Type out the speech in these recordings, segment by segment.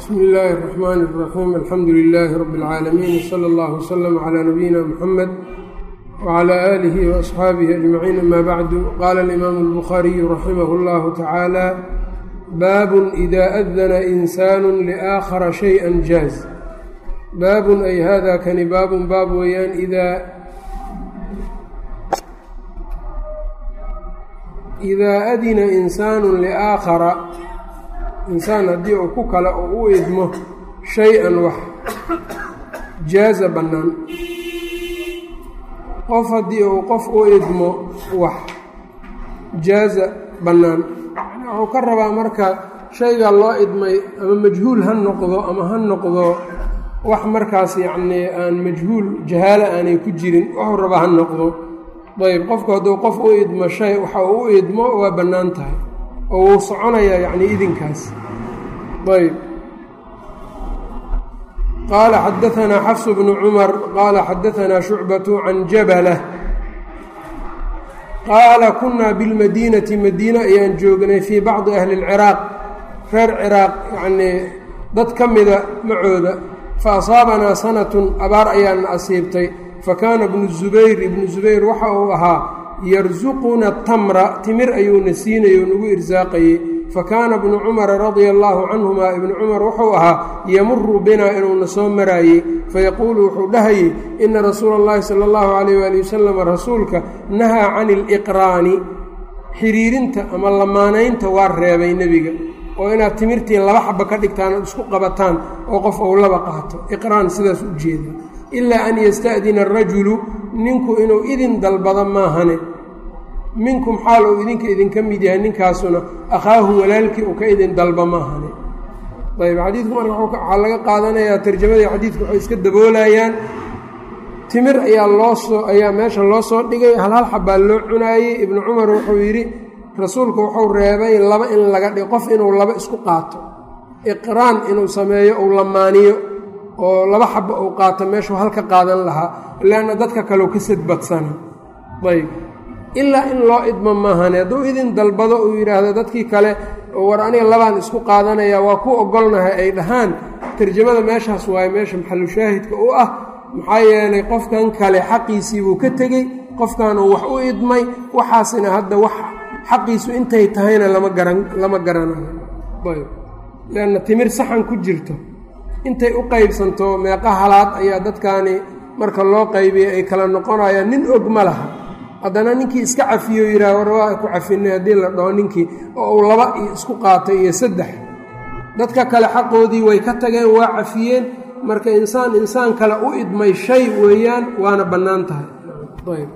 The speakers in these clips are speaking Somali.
bsmi illaahi الرaxmaan الraxiim alxamdu lilaahi rabi اlcaalamiin wslى اllah wslm clى nabiyina mxamed wclى aalihi waasxaabihi ajmaciin ama bacdu qaala alimaamu اlbukhaariyu raximah اllahu tacaala baabun ida adana insaanu liaakhara shayئa jaaz baabun ay hada kani baabun baab weeyaan idaa idaa adina insaanu liaakhara insaan haddii uu ku kale oo u idmo shay-an wax jaaza bannaan qof haddii uu qof u idmo wax jaaza bannaan wuxuu ka rabaa marka shayga loo idmay ama majhuul ha noqdo ama ha noqdo wax markaas yacnii aan majhuul jahaalo aanay ku jirin wuxuu rabaa ha noqdo ayb qofku hadduu qof u idmo shay waxa uu u idmo waa bannaan tahay oo wuu soconayaa yacni idinkaas ayb qaala xadaanaa xafsu bnu cumar qaala xadaanaa shucbatu can jabala qaala kunaa bilmadiinati madiine ayaan joognay fii bacdi ahli اlciraaq reer ciraaq yacnii dad ka mida macooda fa asaabanaa sanatun abaar ayaana asiibtay fakaana ibnu zubayr ibnu zubayr waxa uu ahaa yarsuquna tamra timir ayuuna siinayay oo nagu irsaaqayey fakaana ibnu cumara radia allaahu canhumaa ibnu cumar wuxuu ahaa yamuru binaa inuuna soo maraayey fayaquulu wuxuu dhahayey ina rasuula اllahi sala allahu calayh waali wasalam rasuulka nahaa cani iliqraani xiriirinta ama lamaanaynta waa reebay nebiga oo inaad timirtii laba xaba ka dhigtaan ood isku qabataan oo qof ou laba qaato iqraan sidaas u jeeda ilaa an yasta'dina arajulu ninku inuu idin dalbado maahane minkum xaal uu idinka idinka mid yahay ninkaasuna akhaahu walaalkii uu ka idin dalba maahane ayb xadiidku marka waxaa laga qaadanayaa tarjamadii xadiidku waxay iska daboolayaan timir ayaa loo soo ayaa meesha loo soo dhigay hal hal xabbaa loo cunaayey ibnu cumar wuxuu yidhi rasuulku wuxuu reebay laba in laga dhigo qof inuu laba isku qaato iqraan inuu sameeyo uu lamaaniyo oo laba xaba uu qaato meeshuu halka qaadan lahaa leanna dadka kaleu ka sadbadsana ayb ilaa in loo idmo maahane hadduu idin dalbado uu yidhaahdo dadkii kale war aniga labaan isku qaadanaya waa ku ogolnahay ay dhahaan tarjamada meeshaas waaye meesha maxalushaahidka u ah maxaa yeelay qofkan kale xaqiisii buu ka tegey qofkan uu wax u idmay waxaasina hadda wax xaqiisu intay tahayna lama garan lama garanayo ayb leanna timir saxan ku jirto intay u qaybsanto meeqa halaad ayaa dadkaani marka loo qaybiyey ay kala noqonayaan nin og ma laha haddana ninkii iska cafiyo yidhaah war waa ku cafinay haddii la dhaho ninkii oo uu laba iyo isku qaatay iyo saddex dadka kale xaqoodii way ka tageen waa cafiyeen marka insaan insaan kale u idmay shay weeyaan waana bannaan tahay ayb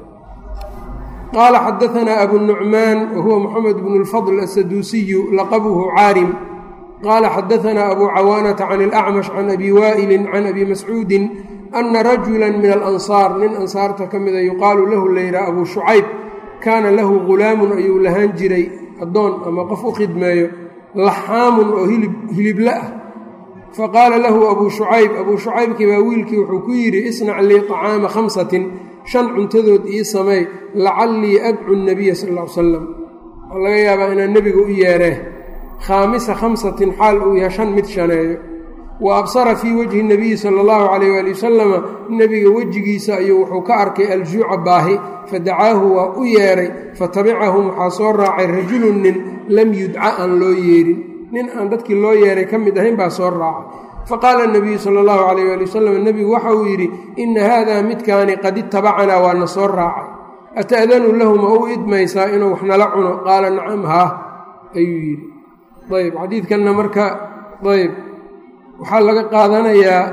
qaala xadaanaa abu nucmaan wa huwa moxamed bnu lfadl asaduusiyu laqabuhu caarim qaala xadaanaa abu cawaanata can ilacmash can abi waa'ilin can abi mascuudin ana rajula min alansaar nin ansaarta ka mida yuqaalu lahu layidhaha abuu shucayb kaana lahu ghulaamun ayuu lahaan jiray addoon ama qof u khidmeeyo laxaamun oo hilib hilible ah faqaala lahu abuu shucayb abuu shucaybkii baa wiilkii wuxuu ku yidhi isnac lii طacaama khamsatin shan cuntadood ii sameey lacallii adcu nabiya sal ll ly salam waxaa laga yaabaa inaan nebiga u yeeree khaamisa khamsatin xaal uu yahay shan mid shaneeyo wa absara fii wajhi nabiyi sala allahu calayh waali wasalama nebiga wejigiisa ayuu wuxuu ka arkay aljuuca baahi fadacaahu waa u yeedhay fatabicahum waxaa soo raacay rajulun nin lam yudca aan loo yeedhin nin aan dadkii loo yeedhay ka mid ahayn baa soo raacay faqaala nabiyu sala allahu calayh waali wasalam nebigu waxa uu yidhi inna haadaa midkaani qad itabacanaa waa na soo raacay ata'danu lahu ma u idmaysaa inuu wax nala cuno qaala nacam haa ayuu yidhi ayb xadiidkanna marka ayb waxaa laga qaadanayaa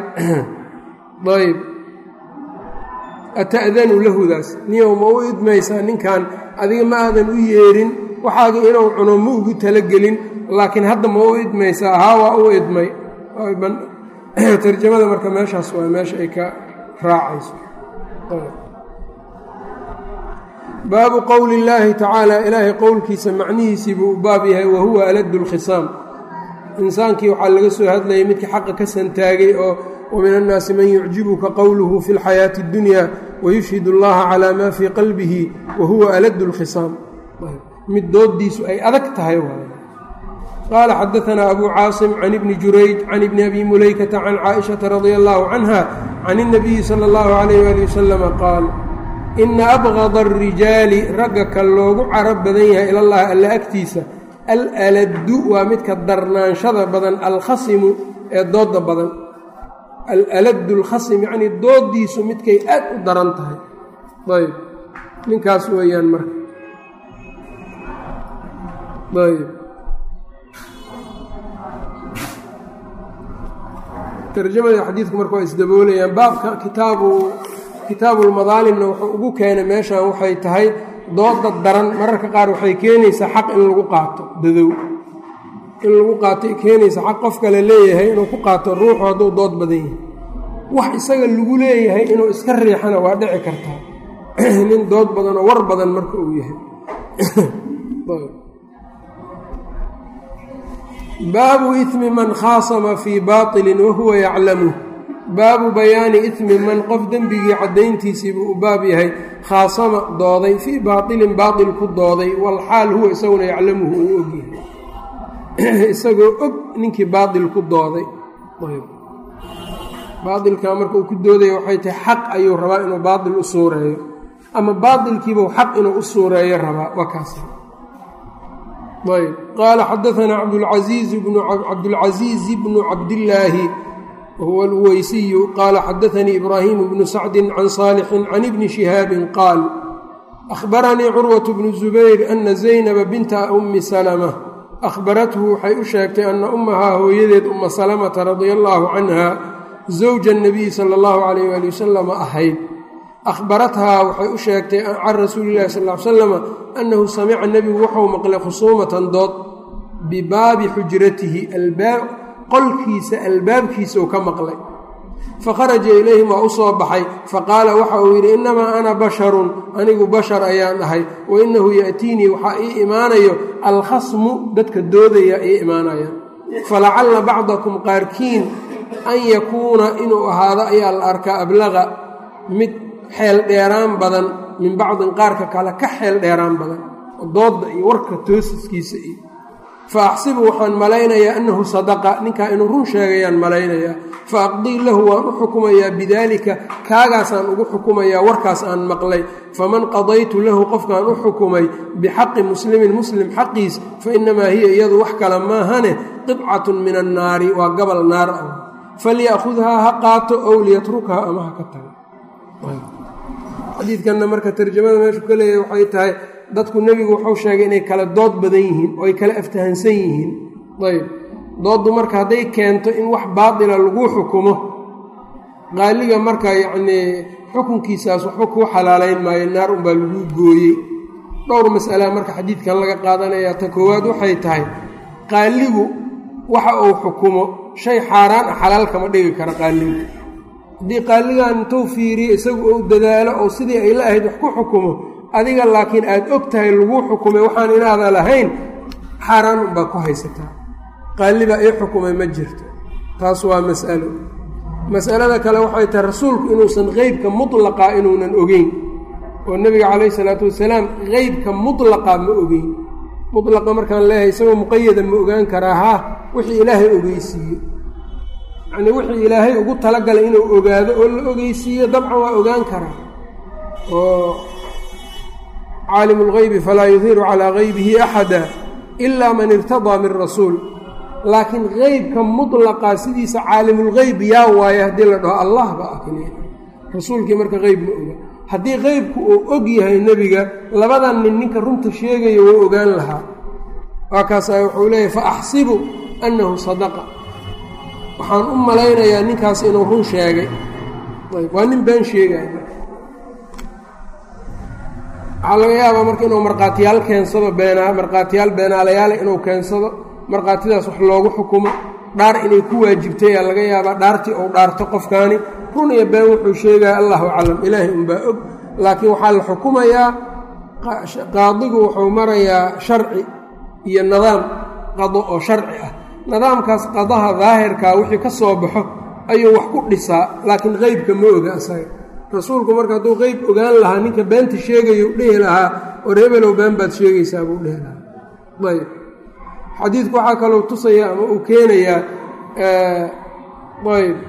ayb ata'danu lahudaas niyow ma u idmaysaa ninkan adiga ma aadan u yeedhin waxaagi inuu cuno ma ugu talagelin laakiin hadda ma u idmaysaa haa waa u idmay tarjamada marka meeshaas waa meesha ay ka raacayso baabu qowli illaahi tacaala ilaahay qowlkiisa macnihiisii buu u baab yahay wa huwa aladdu lkhisaam insaankii waxaa laga soo hadlayay midkii xaqa ka santaagay oo wa min annaasi man yucjibuka qowluhu fi lxayaati اddunya wayushhid اllaha calaa maa fii qalbihi wa huwa aladdu lkhisaam mid dooddiisu ay adag tahay qaala xadaanaa abu caasim can ibni jurayj can ibni abi mulaykata can caaishata radia allahu canha can اnabiyi sala اllahu alayh ali wasalama qaal ina abgada arijaali ragga ka loogu carab badan yahay ilallahi alla agtiisa alaladdu waa midka darnaanshada badan alkhasimu ee dooda badan alaladu alkhasim yacnii doodiisu midkay aad u daran tahay ayb ninkaas weeyaan marka ayb tarjamada xadiidku marka waa isdaboolayaan baabka kitaabu kitaabulmadaalimna wuxuu ugu keenay meeshan waxay tahay dooda daran mararka qaar waxay keenaysaa xaq in lagu qaato dadow in lagu qaatay keenaysa xaq qof kale leeyahay inuu ku qaato ruuxu hadduu dood badan yahay wax isaga lagu leeyahay inuu iska riixana waa dhici kartaa nin dood badan oo war badan marka uu yahay baabu imi man khaasama fii baailin wahuwa yaclamu baabu bayaani imi man qof dembigii caddayntiisiibuu u baab yahay khaasama dooday fii baailin baail ku dooday walxaal huwa isaguna yaclamuhu uu ogyahay isagoo og ninkii baail ku dooday baailkaa marka uu ku doodaya waxay tahay xaq ayuu rabaa inuu baail u suureeyo ama baailkiibuu xaq inuu u suureeyo rabaa waa kaas ayb qaala xadaanaa cabdulcasiizi bnu cabdillaahi wahuwa alweysiyu qaala xadaanii ibraahimu bnu sacdin can saalixin can ibni shihaabin qaal ahbaranii curwatu bnu zubayr ana zaynaba binta ummi salama ahbarathu waxay u sheegtay ana ummahaa hooyadeed umma salamata radia allaahu canha zawja nabiyi sala allahu calayh waali wasalama ahayd ahbarathaa waxay u sheegtay can rasuuli illahi sal l salama annahu samica nebigu wuxuu maqlay khusuumatan dood bibaabi xujratihi qolkiisa albaabkiisa uu ka maqlay fakharaja ilayhim waa u soo baxay faqaala waxa uu yidhi innamaa ana basharun anigu bashar ayaan ahay wa innahu ya'tiinii waxaa ii imaanayo alkhasmu dadka doodaya ii imaanayaan falacalla bacdakum qaarkiin an yakuuna inuu ahaado ayaa la arkaa ablaqa mid xeel dheeraan badan min bacdin qaarka kale ka xeel dheeraan badan doodda iyo warka toosiskiisa iyo fa axsibu waxaan malaynayaa annahu sadaqa ninkaa inuu run sheegayaan malaynayaa fa aqdii lahu waan u xukumayaa bidaalika kaagaasaan ugu xukumayaa warkaas aan maqlay faman qadaytu lahu qofkaan u xukumay bixaqi muslimin muslim xaqiis fa innamaa hiya iyadu wax kale maahane qibcatun min annaari waa gabal naar ah falya'khudhaa ha qaato ow liyatrukhaa ama ha ka tago xadiidkanna marka tarjamada meeshu ka leeyahay waxay tahay dadku nebigu wuxuu sheegay inay kala dood badan yihiin oo ay kala aftahansan yihiin ayb dooddu marka hadday keento in wax baatila lagu xukumo qaaliga marka yacnii xukunkiisaas waxba kuu xalaalayn maayo naar unbaa lagu gooyey dhowr mas'alaa marka xadiidkan laga qaadanayaa ta koowaad waxay tahay qaaligu waxa uu xukumo shay xaaraan ah xalaal kama dhigi kara qaaligu haddii qaaligan intuu fiiriyo isagu uu dadaalo oo sidii ay la ahayd wax ku xukumo adiga laakiin aad og tahay laguu xukumay waxaan inaada lahayn xaaraan unbaa ku haysataa qaalibaa ii xukumay ma jirto taas waa mas'alo mas'alada kale waxay tahay rasuulku inuusan qeybka mutlaqa inuunan ogeyn oo nebiga calayhi salaatu wasalaam qeybka mutlaqa ma ogeyn mutlaqa markaan leeyahay isagoo muqayada ma ogaan karaa haa wixii ilaahay ogeysiiye yacnii wixii ilaahay ugu talagalay inuu ogaado oo la ogeysiiyo dabcan waa ogaan karaa oo caalim اlgaybi falaa yuhiru calىa gaybihi axada ila man irtadaa min rasuul laakiin qeybka mutlaqa sidiisa caalimulgeyb yaa waaye haddii la dhaho allah ba ah keliya rasuulkii marka qeyb ma oga haddii qeybku uu og yahay nebiga labadan nin ninka runta sheegaya wou ogaan lahaa waa kaasaa wuxuu leeyahy faaxsibu annahu sadaqa waxaan u malaynayaa ninkaas inuu run sheegay waa nin been sheegaya waxaa laga yaabaa marka inuu markhaatiyaal keensado beenaa markhaatiyaal beenaalayaale inuu keensado markhaatidaas wax loogu xukumo dhaar inay ku waajibtay aa laga yaabaa dhaartii ou dhaarto qofkaani run iyo been wuxuu sheegaya allahu aclam ilaahay unbaa og laakiin waxaa la xukumayaa qaadigu wuxuu marayaa sharci iyo nidaam qado oo sharci ah nidaamkaas qadaha daahirkaa wixii ka soo baxo ayuu wax ku dhisaa laakiin qeybka ma oga asaga rasuulku marka hadduu qeyb ogaan lahaa ninka beenta sheegayu dhihi lahaa or hebelow been baad sheegaysaa buu dhihi lahaa ayb xadiidku waxaa kaloo tusaya ama uu keenayaa ayb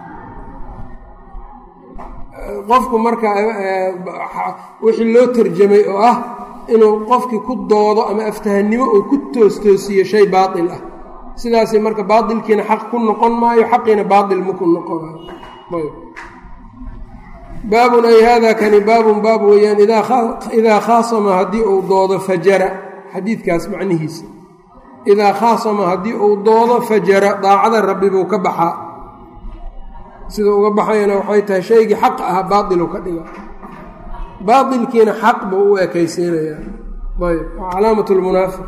qofku marka wixii loo tarjamay oo ah inuu qofkii ku doodo ama aftahannimo uu ku toostoosiyo shay baatil ah sidaasi marka baatilkiina xaq ku noqon maayo xaqiina baatil maku noqonayo ayb baabun ay hada kani baabun baab weeyaan idaa khaasama haddii uu doodo fajara xadiidkaas macnihiisa idaa khaasama haddii uu doodo fajara daacada rabbi buu ka baxaa sida uga baxayana waxay tahay shaygii xaq ah baailu ka dhiga baailkiina xaq buu u ekaysiinayaa ayb calaamat lmunaafiq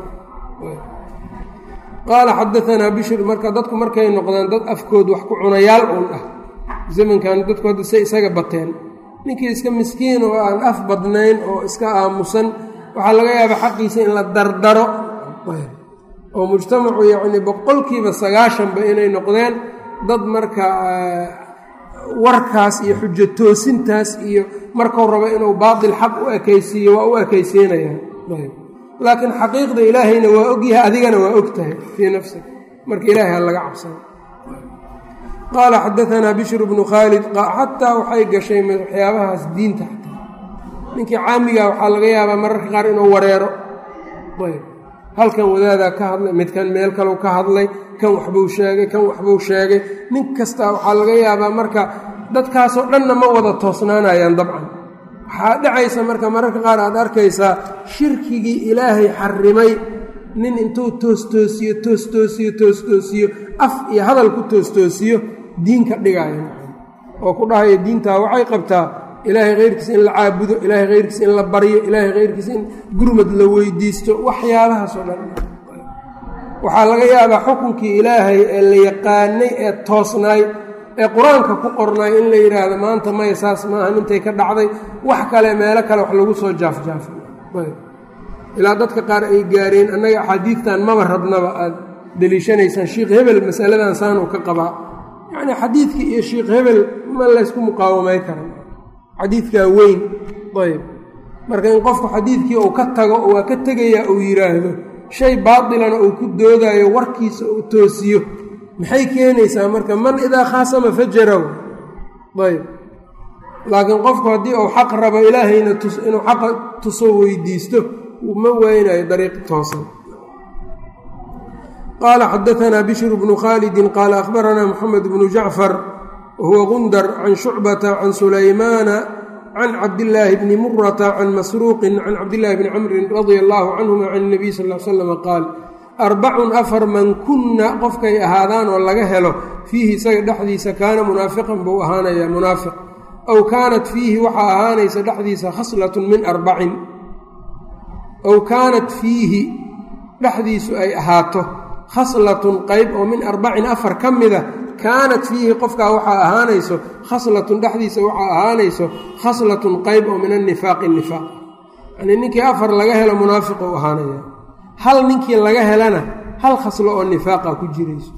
qaala xadaanaa bishr marka dadku markay noqdaan dad afkood wax ku cunayaal uun ah zamankan dadku hadda say isaga bateen ninkii iska miskiin oo aan af badnayn oo iska aamusan waxaa laga yaabaa xaqiisa in la dardaro oo mujtamacu yacni boqolkiiba sagaashanba inay noqdeen dad marka warkaas iyo xujo toosintaas iyo markuu rabo inuu baatil xaq u ekaysiiyo waa u ekaysiinaya laakiin xaqiiqda ilaahayna waa ogyahay adigana waa og tahay fii nafsik marka ilaahay ha laga cabsana qaala xadaanaa bishru bnu khaalid xataa waxay gashay waxyaabahaas diinta xataa ninkii caamiga waxaa laga yaabaa mararka qaar inuu wareero halkan wadaadaa ka hadlay midkan meel kalau ka hadlay kan waxbuu sheegay kan waxbuu sheegay nin kastaa waxaa laga yaabaa marka dadkaasoo dhanna ma wada toosnaanayaan dabcan waxaa dhacaysa marka mararka qaar aad arkaysaa shirkigii ilaahay xarimay nin intuu toostoosiyo toostoosiyo toostoosiyo af iyo hadal ku toostoosiyo diinka dhigaya oo ku dhahaya diintaa waxay qabtaa ilaahay khayrkiisa in la caabudo ilaahay khayrkiisa in la baryo ilaahay khayrkiisa in gurmad la weydiisto waxyaabahaasoo dhan waxaa laga yaabaa xukunkii ilaahay ee la yaqaanay ee toosnaay ee qur-aanka ku qornaay in la yidhaahdo maanta maya saas maahan intay ka dhacday wax kale meelo kale wax lagu soo jaafjaafay ilaa dadka qaar ay gaareen annaga axaadiidtan maba rabnaba aad deliishanaysaan sheikh hebel masaladan saanuu ka qabaa yacnii xadiidkii iyo sheikh hebel ma laysku muqaawamay karan xadiidkaa weyn ayb marka in qofku xadiidkii uu ka tago oo waa ka tegayaa uu yidhaahdo shay baatilana uu ku doodaayo warkiisa uu toosiyo maxay keenaysaa marka man idaa khaasama fajaraw ayb laakiin qofku haddii uu xaq rabo ilaahayna inuu xaqa tuso weydiisto ma waynayo dariiq toosan qaala xadaanaa bishru bnu khaalidin qaala akhbaranaa moxamed bnu jacfar wahuwa gundar can shucbata can sulaymaana can cabdillaahi bni murata can masruuqin can cabdillahi bni camrin radia allaahu canhuma can nabiy sal l slam qaal arbacun afar man kunna qofkay ahaadaan oo laga helo fiihi isaga dhexdiisa kaana munaafiqan buu ahaanayaa munaafiq aw kaanat fiihi waxaa ahaanaysa dhexdiisa khaslatun min arbacin aw kaanat fiihi dhexdiisu ay ahaato khaslatun qayb oo min arbacin afar ka mida kaanat fiihi qofkaa waxaa ahaanayso khaslatun dhexdiisa waxaa ahaanayso khaslatun qayb oo min annifaaqi nifaaq yanii ninkii afar laga helo munaafiqu ahaanaya hal ninkii laga helana hal khaslo oo nifaaqa ku jirayso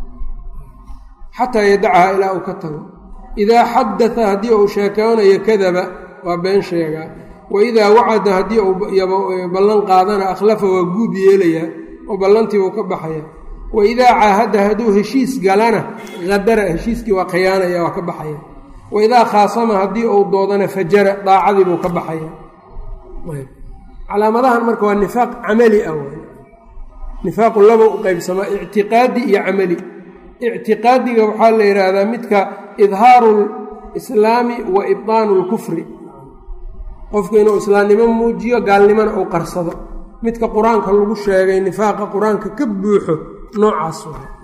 xataa yadacaha ilaa uu ka tago idaa xadata haddii uu sheekoonayo kadaba waa been sheegaa wa idaa wacada haddii uu ballan qaadana akhlafa waa guub yeelayaa oo ballantii uu ka baxaya wa idaa caahada hadduu heshiis galana hadara heshiiskii waa khiyaanaya waa ka baxaya wa idaa khaasama haddii uu doodana fajara daacadii buu ka baxaya calaamadahan marka waa nifaaq camali ah nifaaqu laba u qaybsamaa ictiqaadi iyo camali ictiqaadiga waxaa la yidhaahdaa midka idhaaru lislaami wa ibdaanu lkufri qofku inuu islaamnimo muujiyo gaalnimona uu qarsado midka qur-aanka lagu sheegay nifaaqa qur-aanka ka buuxo noocaas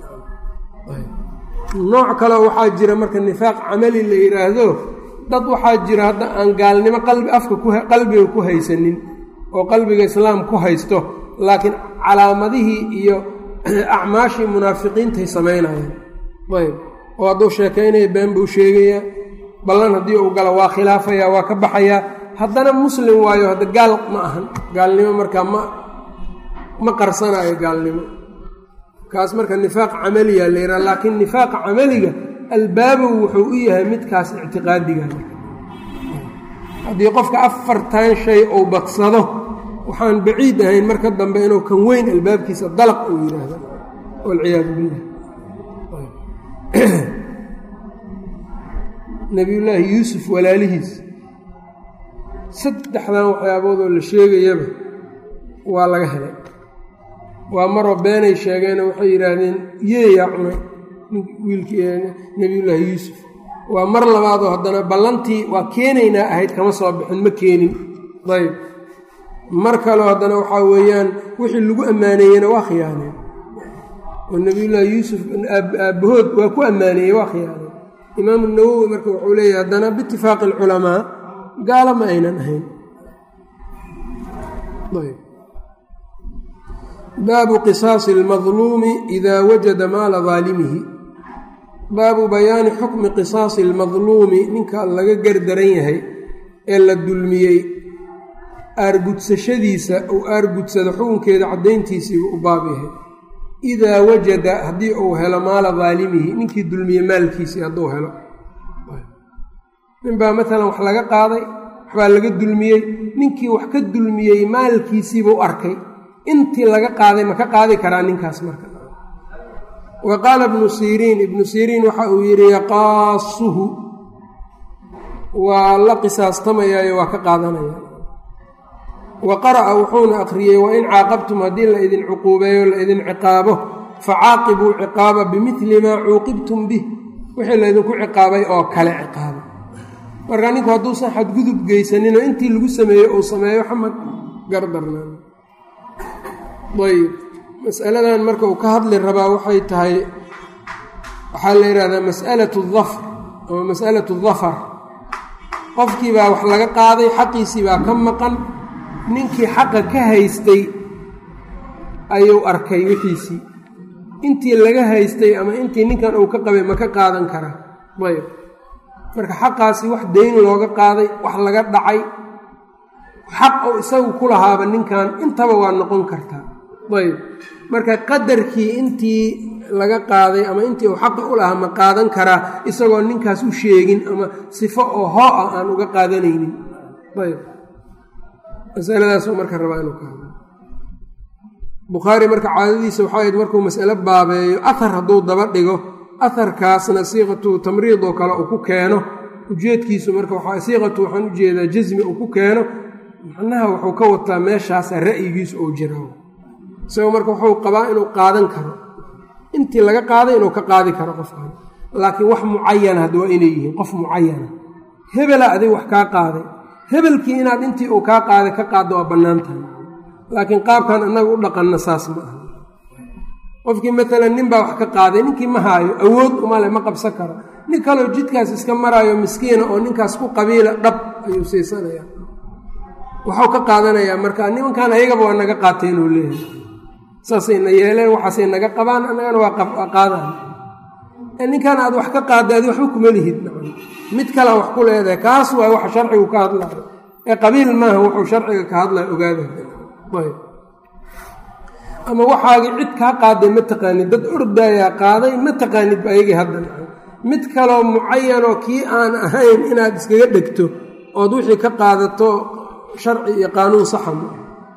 nooc kale waxaa jira marka nifaaq camali la yidhaahdo dad waxaa jira hadda aan gaalnimo qalbi afka qalbiga ku haysanin oo qalbiga islaam ku haysto laakiin calaamadihii iyo acmaashii munaafiqiintay samaynayaan ayb oo hadduu sheekaynaya been buu sheegayaa ballan haddii uu galo waa khilaafaya waa ka baxayaa haddana muslim waayo hadda gaal ma ahan gaalnimo markaa ma ma qarsanayo gaalnimo kaas marka nifaaq camaliya la yidhaha laakiin nifaaqa camaliga albaabow wuxuu u yahay midkaas ictiqaadiga haddii qofka afartan shay uu badsado waxaan baciid ahayn marka dambe inuu kan weyn albaabkiisa dalaq uu yidhaahdo walciyaadu billah nebiyullaahi yuusuf walaalihiis saddexdan waxyaabood oo la sheegayaba waa laga helay waa maroo beenay sheegeeno waxay yidhaahdeen yeeyaa cunay wiilkii nebiyullaahi yuusuf waa mar labaadoo haddana ballantii waa keenaynaa ahayd kama soo bixin ma keenin ayb mar kaleo haddana waxaa weeyaan wixii lagu ammaaneeyena waa khiyaaneen oo nebiyullaahi yuusuf aabbahood waa ku ammaaneeyey waa khiyaaneen imaamu nawowi marka wuxuu leeyahay haddana biitifaaqi alculamaa gaalo ma aynan ahayn baabu qisaasi almadluumi idaa wajada maala daalimihi baabu bayaani xukmi qisaasi almadluumi ninka laga gardaran yahay ee la dulmiyey aargudsashadiisa uu aargudsado xukunkeeda caddayntiisiibuu u baab yahay idaa wajada haddii uu helo maala daalimihi ninkii dulmiye maalkiisii hadduu helo ninbaa maalan wax laga qaaday waxbaa laga dulmiyey ninkii wax ka dulmiyey maalkiisiibuu arkay intii laga qaaday ma ka qaadi karaa ninkaas marka wa qaala ibnu siriin ibnu siriin waxa uu yidhi yaqaasuhu waa la qisaastamayaayo waa ka qaadanaya wa qara'a wuxuuna akhriyey wa in caaqabtum haddii la idin cuquubeeyo la idin ciqaabo facaaqibuu ciqaaba bimidli maa cuuqibtum bih wixii laydinku ciqaabay oo kale ciqaaba marka ninku hadduusan xadgudub geysaninoo intii lagu sameeyey uu sameeyo xamad gardarnaan ayb masaladan marka uu ka hadli rabaa waxay tahay waxaa la yidhahdaa mas'alatu dafr ama mas'alatu dafar qofkii baa wax laga qaaday xaqiisii baa ka maqan ninkii xaqa ka haystay ayuu arkay wixiisii intii laga haystay ama intii ninkan uu ka qabay ma ka qaadan karaa ayb marka xaqaasi wax deyn looga qaaday wax laga dhacay xaq oo isagu ku lahaaba ninkan intaba waa noqon kartaa ayb marka qadarkii intii laga qaaday ama intii uu xaqa u lahaa ma qaadan karaa isagoo ninkaas u sheegin ama sifo oo hoo ah aan uga qaadanaynin ayb masaladaasuu marka rabaa inuu ka hadlo bukhaari marka caadadiisa waxaa ahayd markuu mas'alo baabeeyo ahar hadduu daba dhigo aharkaasna siiqatu tamriid oo kale uu ku keeno ujeedkiisu marka waxaa siiqatu waxaan u jeedaa jasmi uu ku keeno macnaha wuxuu ka wataa meeshaasa ra'yigiisu uu jira isagoo marka wuxuu qabaa inuu qaadan karo intii laga qaaday inuu ka qaadi karo qofkan laakiin wax mucayana hadda waa inay yihiin qof mucayana hebela adig wax kaa qaaday hebelkii inaad intii uu kaa qaaday ka qaaddo waa bannaan tahay laakiin qaabkan annaga u dhaqanna saas ma aha qofkii maalan nin baa wax ka qaaday ninkii ma haayo awood umale ma qabsan karo nin kaleo jidkaas iska maraayo miskiina oo ninkaas ku qabiila dhab ayuu siisanaya waxuu ka qaadanayaa marka nimankan ayagaba waa naga qaateen uu leeyahay saasayna yeeleen waxaasay naga qabaan annagana waa qaadaan ninkan aad wax ka qaadday adi waxba kuma lihid mid kalea wax ku leedahay kaas waa waxa sharcigu ka hadlayo ee qabiil maaha wuxuu sharciga ka hadlaya ogaada ama waxaagii cid kaa qaaday ma taqaanid dad ordaayaa qaaday ma taqaanid ba ayagii hadda mid kaloo mucayanoo kii aan ahayn inaad iskaga dhegto ood wixii ka qaadato sharci iyo qaanuun saxa ma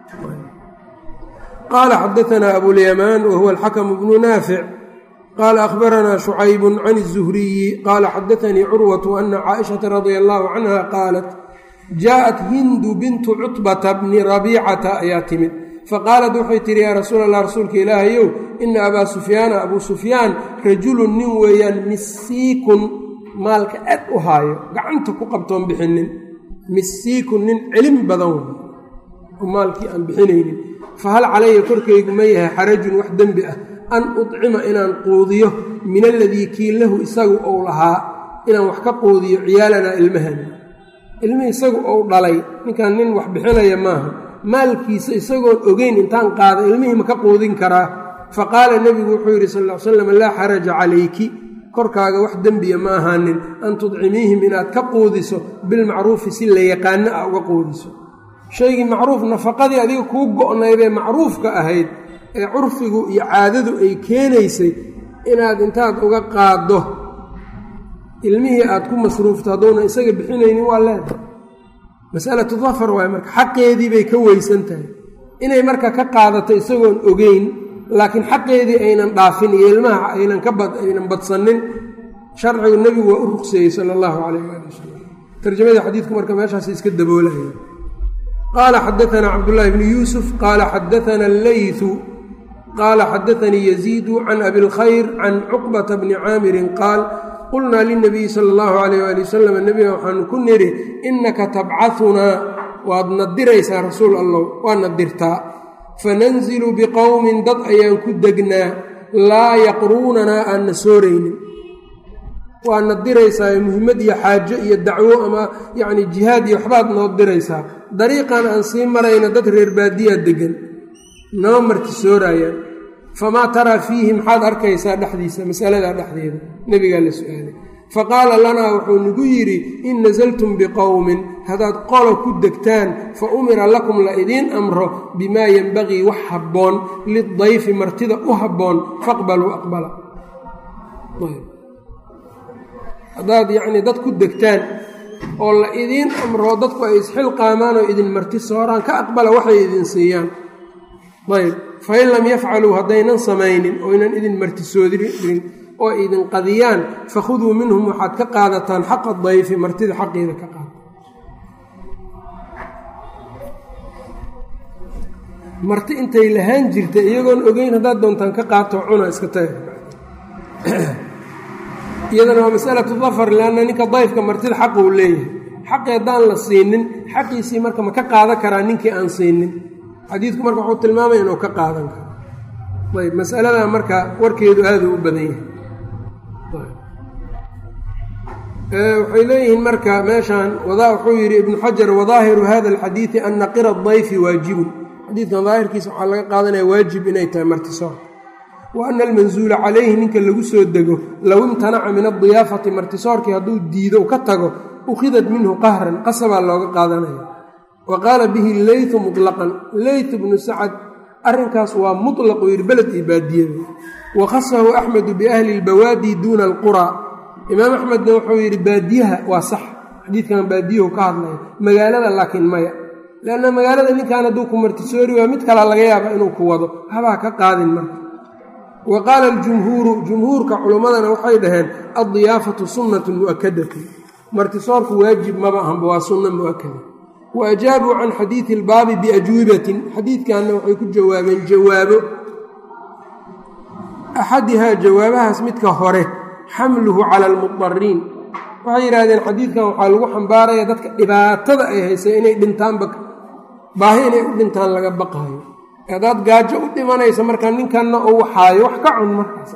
qaala xadaanaa abulyamaan wa huwa alxakamu bnu naafic qaala akhbaranaa shucaybu can الzuhriyi qaala xadaanii curwatu ana caaishata radia allahu canha qaalat jaaءat hindu bintu cutbata bni rabiicata ayaa timid faqaalat waxay tihi yaa rasuul allah rasuulka ilaahayow ina abaa sufyaana abuu sufyaan rajulun nin weeyaan misiikun maalka aad u haayo gacanta ku qabtoon bixinin misiikun nin celin badan wey oo maalkii aan bixinaynin fahal calaya korkaygu ma yahay xarajun wax dembi ah an udcima inaan quudiyo min aladii kii lahu isagu ou lahaa inaan wax ka quudiyo ciyaalanaa ilmahani ilmihii isagu ou dhalay ninkan nin wax bixinaya maaha maalkiisa isagoon ogeyn intaan qaada ilmihii ma ka quudin karaa fa qaala nebigu wuxuu yidhi sal l slam laa xaraja calayki korkaaga wax dembiya ma ahaanin an tudcimiihim inaad ka quudiso bilmacruufi si la yaqaano ah uga quudiso shaygii macruuf nafaqadii adiga kuu go'naydee macruufka ahayd ee curfigu iyo caadadu ay keenaysay inaad intaad uga qaaddo ilmihii aad ku masruufto hadduuna isaga bixinaynin waa leedahay masalatu dafar waay marka xaqeedii bay ka weysan tahay inay marka ka qaadato isagoon ogeyn laakiin xaqeedii aynan dhaafin iyo ilmaha aynan ka bad aynan badsanin sharcigu nebigu waa u ruqseeyey sala allahu calayh waali wasalam tarjamadii xadiidku marka meeshaas iska daboolaya qaala xadaanaa cabdullaahi bni yuusuf qaala xadaana alleytu qaala xadaanii yaziidu can abilkhayr can cuqbata bni caamirin qaal qulnaa lilnabiyi sala allahu calayh waali wasalam nebiga waxaanu ku nidhi innaka tabcahunaa waad nadiraysaa rasuul allow waa nadirtaa fananzilu biqowmin dad ayaan ku degnaa laa yaqruunanaa aan na sooraynin waa na diraysaa muhimmad iyo xaajo iyo dacwo ama yacni jihaad iyo waxbaad noo diraysaa dariiqan aan sii marayna dad reer baadiyaa deggan nama marti sooraayaan famaa taraa fiihi maxaad arkaysaa dhexdiisa masaladaa dhexdeeda nebigaa la su-aalay faqaala lanaa wuxuu nagu yidhi in nasaltum biqowmin haddaad qolo ku degtaan fa umira lakum la idiin amro bimaa yenbagii wax habboon lidayfi martida u habboon faqbaluu aqbala haddaad yacnii dad ku degtaan oo la idiin amro dadku ay isxilqaamaan oo idin marti sooraan ka aqbala waxay idin siiyaan ayb fain lam yafcaluu haddaynan samaynin oynan idin martisoodirin oo idin qadiyaan fakhuduu minhum waxaad ka qaadataan xaqa dayfi martida xaqeeda ka qaada marti intay lahaan jirta iyagoon ogeyn haddaad doontaan ka qaato cuna iska taga iyadana waa masalatu dafar leanna ninka dayfka martida xaqa uu leeyahay xaqi haddaan la siinin xaqiisii marka ma ka qaadan karaa ninkii aan siinin xadiidku marka wuxuu tilmaamaya inuu ka qaadan karo ayb masaladaa marka warkeedu aada u badan yahay waxay leeyihiin marka meeshaan wuxuu yidhi ibnu xajar wadaahiru hada alxadiidi ana qira dayfi waajibun xadiidkan daahirkiisa waxaa laga qaadanaya waajib inay tahay martisoor wa ana almansuula calayhi ninka lagu soo dego low imtanaca min adiyaafati martisoorkii hadduu diido ka tago ukhidat minhu qahran qasabaa looga qaadanaya wa qaala bihi leytu muطlaqan leyt bnu sacad arrinkaas waa muطlaqu yidhi beled iyo baadiyada wa khasahu axmedu biahli اlbawaadi duuna alqura imaam axmedna wuxuu yidhi baadiyaha waa sax xadiidkan baadiyahu ka hadlaya magaalada laakiin maya leanna magaalada ninkan hadduu ku martisoori waa mid kalaa laga yaaba inuu ku wado habaa ka qaadin marka wa qaala aljumhuuru jumhuurka culummadana waxay dhaheen addiyaafatu sunnatu mu'akadatu martisoorku waajib maba ahanba waa sunna mu'akada wa ajaabuu can xadiidi ilbaabi biajwibatin xadiidkanna waxay ku jawaabeen jawaabo axadihaa jawaabahaas midka hore xamluhu cala almudariin waxay yidhahdeen xadiidkan waxaa lagu xambaaraya dadka dhibaatada ay haysay inay dhintaanba baahi inay u dhintaan laga baqaayo haddaad gaajo u dhimanaysa markaa ninkanna uu xaayo wax ka cun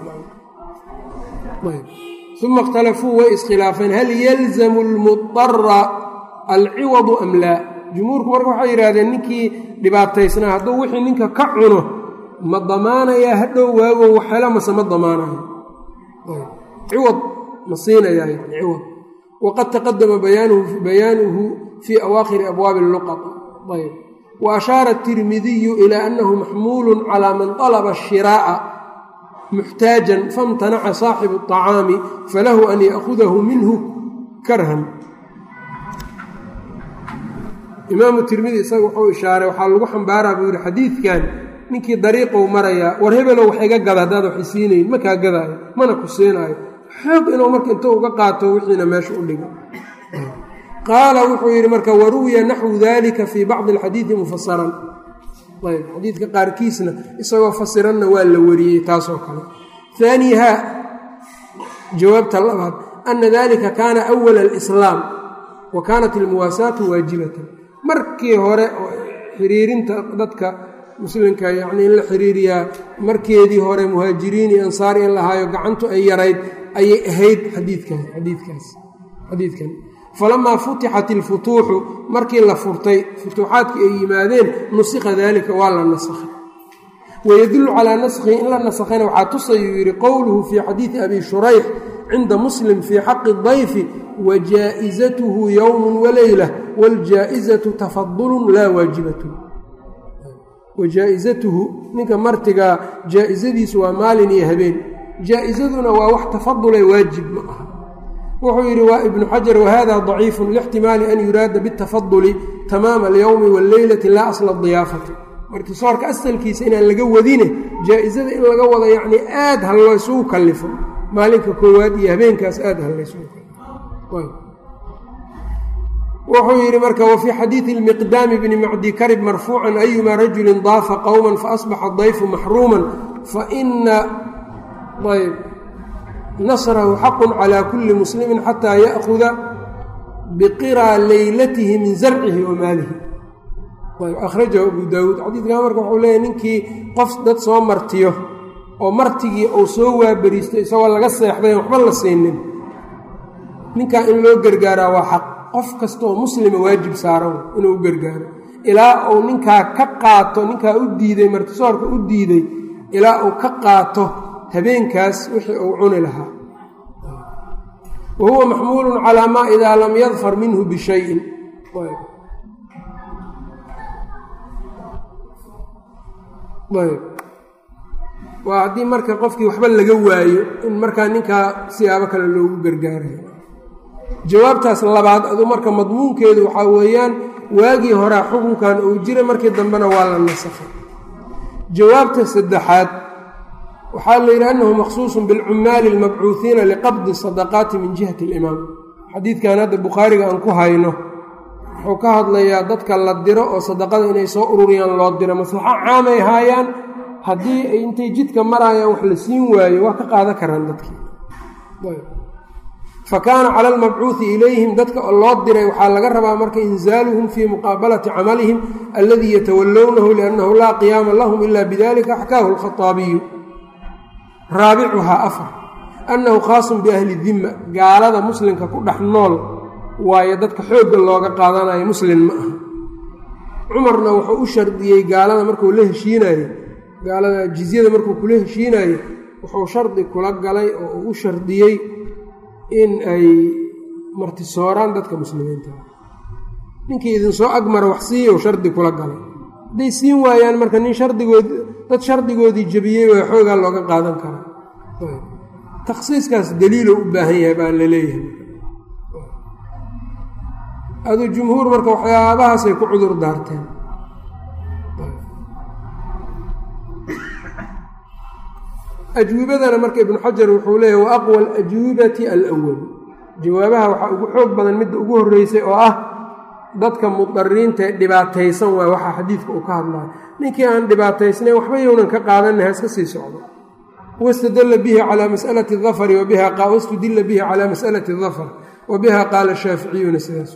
markaasuma ikhtalafuu way iskhilaafeen hal yalzamu lmudara alciwadu am laa jumhuurku marka waxay yidhahdeen ninkii dhibaataysnaa hadduu wixii ninka ka cuno ma damaanayaa hadhow waago waxhelo mase ma damaanayo ciwad ma siinayaa yani ciwad waqad taqadama bayaanuhu fii awaakhiri abwaabi luqat ayb wa ashaara atirmidiyu ilaa annahu maxmuulun calaa man طalaba ashiraa'a muxtaajan famtanaca saaxibu الطacaami falahu an ya'hudahu minhu karhan imaamu tirmidi isaga wuxuu ishaaray waxaa lagu xambaaraa buu yihi xadiidkan ninkii dariiqou marayaa war hebelow wax iga gada haddaad wax isiinayn ma kaa gadaayo mana ku siinaayo xoog inuu marka inta uga qaato wixiina meesha u dhigo qaala wuxuu yidhi marka waruwiya naxwu dalika fii bacdi alxadiidi mufasaran ayb xadiidka qaarkiisna isagoo fasiranna waa la wariyey taasoo kale haaniihaa jawaabta labaad ana dalika kaana awala alislaam wa kaanat almuwaasaatu waajibatan markii hore oo xiriirinta dadka muslimka yacnii in la xiriiriyaa markeedii hore muhaajiriin iyo ansaar in lahaayo gacantu ay yarayd ayay ahayd xadiidkan xadiidkaas xadiidkan falamaa futixat ilfutuuxu markii la furtay futuuxaadkii ay yimaadeen nusikha daalika waa la nasakhay wayadullu calaa naskhihi in la nasakhayna waxaa tusayuu yidhi qowluhu fii xadiidi abi shurayx cinda muslim fii xaqi dayfi wajaa'izatuhu yowmun waleyla wاljaa'izatu tafadulun laa waajibatun wajaa'izatuhu ninka martigaa jaa'izadiisu waa maalin iyo habeen jaa'izaduna waa wax tafadule waajib ma aha wuxuu yidhi waa ibnu xajar wahada daciifun lixtimaali an yuraada biاtafaduli tamaama alyowmi wاlleylati laa asla diyaafati martisoorka asalkiisa inaan laga wadine jaa-isada in laga wado yacnii aad ha laysugu kallifo maalinka koowaad iyo habeenkaas aad ha laysugu kallifo wuxuu yidhi marka wafii xadiidi lmiqdaami bni macdi karib marfuucan ayuma rajulin daafa qowma faasbaxa dayfu maxruuman faina ayb nasrahu xaqu calى kuli muslimi xataa ya'huda biqiraa leylatihi min zarcihi wa maalihi akhrajahu abu daawuud xadiidkan marka wuxuu leeyahy ninkii qof dad soo martiyo oo martigii uu soo waaberiistay isagoo laga seexday waxba la siinin ninkaa in loo gargaaraa waa xaq qof kastaoo muslima waajib saaran inuu u gargaaro ilaa uu ninkaa ka qaato ninkaa u diiday martisoorka u diiday ilaa uu ka qaato habeenkaas wixii uu cuni lahaa wa huwa maxmuulun calaa maa idaa lam yadfar minhu bishayin ayb waa haddii marka qofkii waxba laga waayo in markaa ninkaa siyaabo kale loogu gargaarayo jawaabtaas labaad aduu marka madmuunkeedu waxaa weeyaan waagii horaa xukunkan uu jiray markii dambena waa la nasakhay jawaabta saddexaad waxaa la yidhi annahu maqsuusun bilcummaali almabcuuhiina liqabdi sadaqaati min jihati alimaam xadiidkan hadda bukhaariga aan ku hayno wuxuu ka hadlayaa dadka la diro oo sadaqada inay soo ururiyaan loo diro maslaxo caamay haayaan haddii ay intay jidka maraayaan wax la siin waayo waa ka qaadan karaan dadkii fa kaana cala almabcuuhi ilayhim dadka oo loo diray waxaa laga rabaa marka inzaaluhum fii muqaabalati camalihim alladii yatawallownahu liannahu laa qiyaama lahum ila bidalika axkaahu alkhaaabiyu raabicuhaa afar annahu khaasun biahli dimma gaalada muslimka ku dhex nool waayo dadka xoogga looga qaadanayo muslin ma aha cumarna wuxuu u shardiyey gaalada markuu la heshiinayo gaalada jizyada markuu kula heshiinayo wuxuu shardi kula galay oo uu u shardiyey in ay martisooraan dadka muslimiinta ninkii idinsoo agmara wax siiyow shardi kula galay hadday siin waayaan marka nin shardigood dad shardigoodii jebiyey waa xoogaa looga qaadan karaa takhsiiskaas daliiloo u baahan yahay baa la leeyahay aduu jumhuur marka waxyaabahaasay ku cudur daarteen ajwibadana marka ibnu xajar wuxuu leeyahy wa aqwa alajwibati alwal jawaabaha waxaa ugu xoog badan midda ugu horreysay oo ah dadka mudariinta ee dhibaataysan waay waxaa xadiidka uu ka hadlayo ninkii aan dhibaataysnayn waxba yownan ka qaadanna ha iska sii socdo wastadalla bihi calaa masalati dafari wastudilla bihi calaa masalati dafar wa biha qaala shaaficiyuna sidaas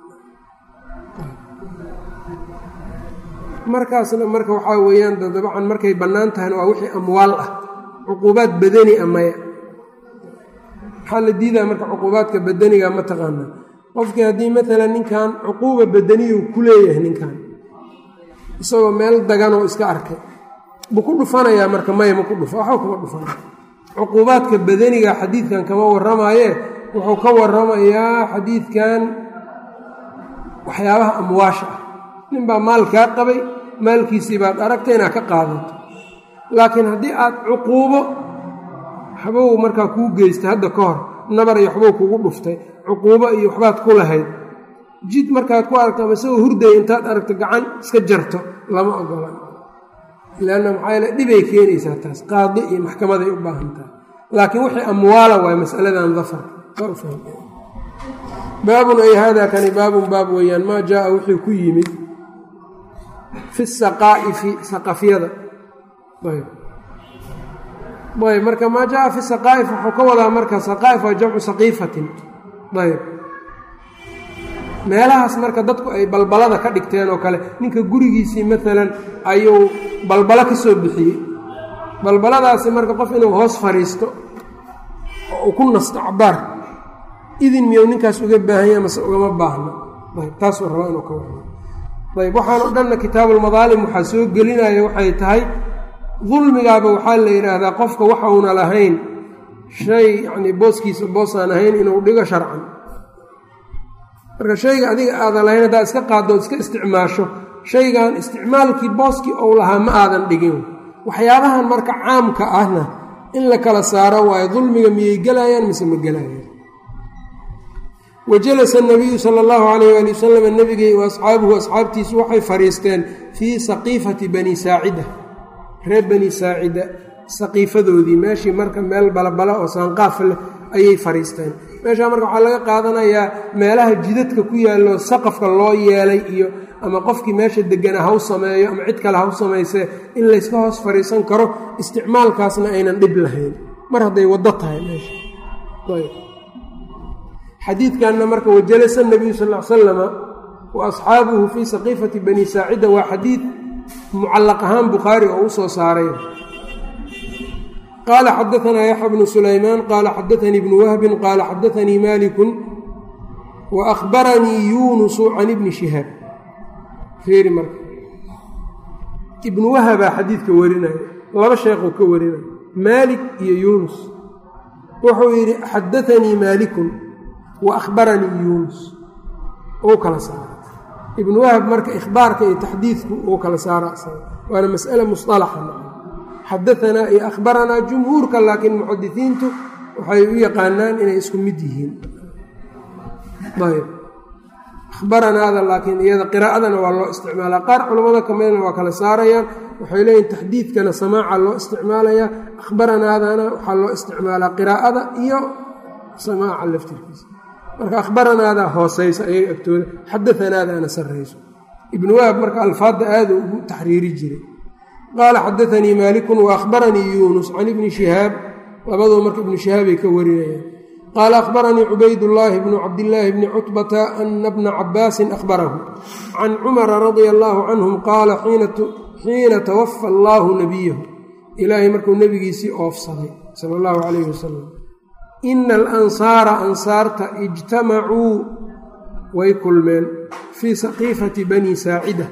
markaasna marka waxaa weeyaan dabcan markay bannaan tahayna waa wixii amwaal ah cuquubaad badani a maya maxaa la diidaa marka cuquubaadka badaniga ma taqaanaa qofkii haddii maalan ninkan cuquuba badaniyu ku leeyahay ninkan isagoo meel daganoo iska arkay buu ku dhufanayaa marka maya ma ku dhufa waxba kuma dhufanay cuquubaadka badaniga xadiidkan kama warramaaye wuxuu ka warramayaa xadiidkan waxyaabaha amwaasha ah ninbaa maal kaa qabay maalkiisii baad aragtay inaad ka qaadato laakiin haddii aad cuquubo waxbow markaa kuu geystay hadda ka hor nabar iyo waxbow kugu dhuftay cuquubo iyo waxbaad ku lahayd jid markaad ku aragto ama isagoo hurdaya intaad aragto gacan iska jarto lama ogola leanna maxaa yaele dhibay keenaysaa taas qaadi iyo maxkamaday u baahan tahay laakiin wixii amwaala waay masaladan dafar baabun ay haadaa kani baabun baab weeyaan maa jaaa wuxuu ku yimid fi saqaa'ifi saqafyada ayb ayb marka maa jaaa fi saqaa'if wuxuu ka wadaa marka saqaa'if waa jamcu saqiifatin ayb meelahaas marka dadku ay balbalada ka dhigteen oo kale ninka gurigiisii maalan ayuu balbalo ka soo bixiyey balbaladaasi marka qof inuu hoos fadhiisto oo uu ku nasto cabaar idin miyuu ninkaas uga baahanya mase ugama baahno ayb taasuu rabaa inuu ka wado ayb waxaan o dhanna kitaabulmadaalim waxaa soo gelinaya waxay tahay dulmigaaba waxaa la yidhaahdaa qofka waxauna lahayn shay yacnii booskiisa boosaan ahayn inuu dhigo sharcan marka shayga adiga aadan lahayn haddaad iska qaaddo od iska isticmaasho shaygan isticmaalkii booskii ou lahaa ma aadan dhigin waxyaabahan marka caamka ahna in la kala saaro waayo dulmiga miyay gelayaan mise ma gelayaan wajalasa nabiyu sala allahu calayh waali wasalam nebigay wa asxaabuhu asxaabtiisu waxay fadhiisteen fii saqiifati bani saacida reer bani saacida saqiifadoodii meeshii marka meel balabala oo saanqaaf leh ayay fadhiisteen meeshaa marka waxaa laga qaadanayaa meelaha jidadka ku yaallo saqafka loo yeelay iyo ama qofkii meesha degana haw sameeyo ama cid kale haw samaysee in layska hoos fadhiisan karo isticmaalkaasna aynan dhib lahayn mar hadday waddo tahay meesha xadiidkanna marka wajalasa nabiyu sal l salama wa asxaabuhu fii saqiifati bani saacida waa xadiid mucallaq ahaan bukhaari oo u soo saaray qaala xadaanaa yaxya bnu sulaymaan qaala xadaanii ibnu wahbin qaala xadaanii malikun wa ahbaranii yuunusu can ibni shihaab fiiri marka ibnu wahabaa xadiidka warinaya laba sheekhuu ka warinaya maalik iyo yuunus wuxuu yidhi xadaanii maalikun wa ahbaranii yuunus uu kala saara ibnu wahab marka ikhbaarka iyo taxdiidku uu kala saara waana mas'ale musalaxa xadaanaa iyo akhbaranaa jumhuurka laakiin muxadisiintu waxay u yaqaanaan inay isku mid yihiin ayb ahbaranaada laakiin iyada qiraa'adana waa loo isticmaalaa qaar culammada kamidna waa kala saarayaan waxay leeyihin taxdiidkana samaaca loo isticmaalayaa akhbaranaadana waxaa loo isticmaalaa qiraa'ada iyo samaaca laftirkiisa marka akhbaranaada hooseysa ayaga agtooda xadaanaadaana sarrayso ibnu wahab marka alfaadda aada ugu taxriiri jiray qaala xadaanii maalikun wa ahbaranii yuunus can ibni shihaab labaduu marka ibnu shihaabay ka warinayaan qaala ahbaranii cubaydullaahi bnu cabdillaahi bni cutbata ana bna cabaasin ahbarahu can cumara radia allaahu canhum qaala xiina tawafa allaahu nabiyahu ilaahay markuu nebigiisii oofsaday sala allahu calayhi wasalam ina alansaara ansaarta ijtamacuu way kulmeen fii saqiifati bani saacida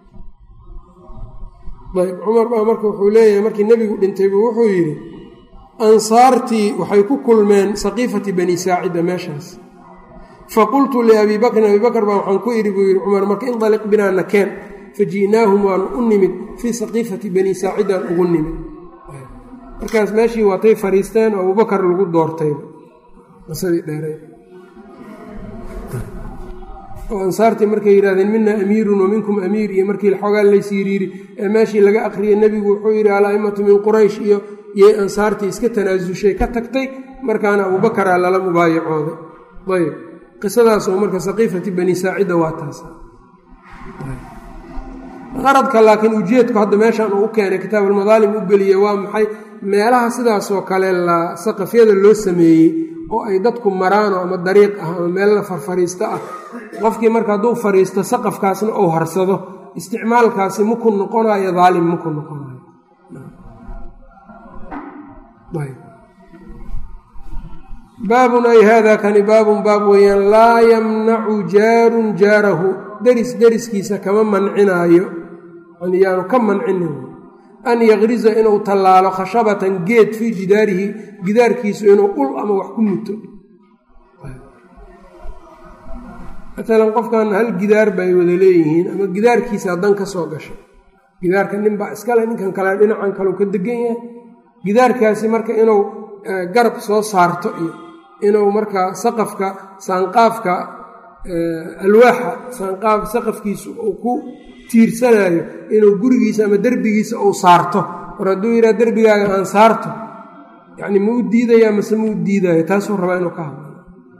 ayb cumar baa marka wuxuu leeyahay markii nebigu dhintay buu wuxuu yidhi ansaartii waxay ku kulmeen saqiifati bani saacida meeshaas faqultu liabii bakrin abii bakr baa waxaan ku idhi buu yidhi cumar marka indaliq binaa nakeen faji'naahum waanu u nimid fii saqiifati bani saacidaan ugu nimid markaas meeshii waatay fadhiisteen oo abubakar lagu doortay qisadii dheeray oo ansaartii markay yidhahdeen mina amiirun wa minkum amiir iyo markii xoogaa laysyiriiri ee meeshii laga aqriyay nebigu wuxuu yidhi al-a'immatu min quraysh iyo yay ansaartii iska tanaasushay ka tagtay markaana abubakaraa lala mubaayacooday ayb qisadaasoo marka saqiifati bani saacida waa taas qaradka laakiin ujeedku hadda meeshaan uu u keenay kitaab almadaalim u geliye waa maxay meelaha sidaasoo kale la saqafyada loo sameeyey oo ay dadku maraano ama dariiq ah ama meel la farfariisto ah qofkii marka hadduu fariisto saqafkaasna uu harsado isticmaalkaasi maku noqonayo daalim maku noqonayo baabun ay haada kani baabun baab weeyaan laa yamnacu jaarun jaarahu deris deriskiisa kama mancinaayo yaanu ka mancinin an yaqriza inuu tallaalo khashabatan geed fii jidaarihi gidaarkiisu inuu ul ama wax ku muto maalan qofkan hal gidaar bay wada leeyihiin ama gidaarkiisa dan ka soo gashay gidaarka ninbaa iskale ninkan kale dhinacan kaleu ka degan yahay gidaarkaasi marka inuu garab soo saarto iyo inuu markaa saqafka saanqaafka alwaaxa saanqaaf saqafkiisu uu ku tiirsanayo inuu gurigiisa ama derbigiisa uu saarto war hadduu yidhaha derbigaaga aan saarto yacni ma u diidaya mase ma u diidayo taasuu rabaa inuu ka hadlo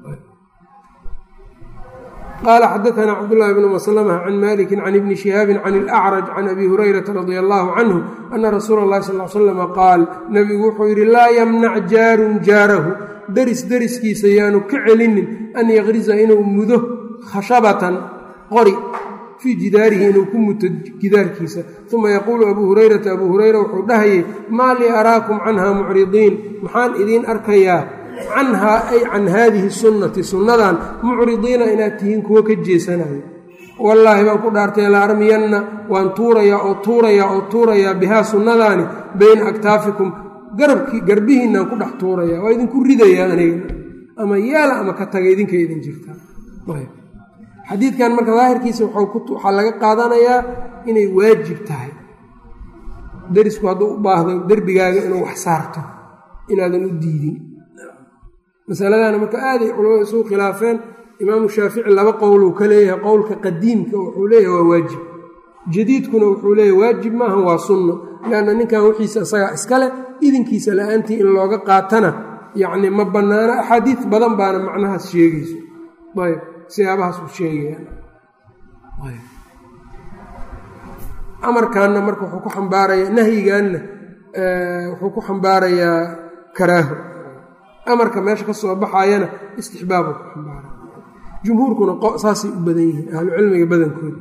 qaala xadaanaa cabdullaahi bnu maslama can maliki can ibni shihaabin can ilacraj can abi hurayrata radia allaahu canhu ana rasuula allahi sal l slama qaal nebigu wuxuu yidhi laa yamnac jaarun jaarahu deris deriskiisa yaanu ka celinin an yaqrisa inuu mudo khashabatan qori fii jidaarihi inuu ku muto gidaarkiisa uma yaquulu abuu hurayrata abuu hureyra wuxuu dhahayay maa lii araakum canha mucridiin maxaan idiin arkayaa canhaa ay can haadihi sunnati sunnadan mucridiina inaad tihiin kuwo ka jeesanayo wallaahi baan ku dhaartay la armiyanna waan tuurayaa oo tuurayaa oo tuurayaa bihaa sunnadaani bayna aktaafikum garabkii garbihiinaan ku dhex tuuraya waa idinku ridayaa aniga ama yaala ama ka taga idinka idin jirtaa xadiidkan marka daahirkiisa waxaa laga qaadanayaa inay waajib tahay derisku hadduu u baahdo derbigaaga inuu wax saarto inaadan u diidin masaladana marka aaday culamada isugu khilaafeen imaamu shaafici laba qowluu ka leeyahay qowlka qadiimka wuxuu leeyahay waa waajib jadiidkuna wuxuu leeyahay waajib maaha waa sunno leanna ninkan wixiisa isagaa iskale idinkiisa la-aantii in looga qaatana yacni ma bannaano axaadiid badan baana macnahaas sheegayso ayb siyaabahaas uu sheegaya amarkanna marka wuxuu ku xambaarayaa nahyiganna wuxuu ku xambaarayaa karaaho amarka meesha ka soo baxayana istixbaabuu ku xambaaraya jumhuurkuna saasay u badan yihiin ahlucilmiga badankooda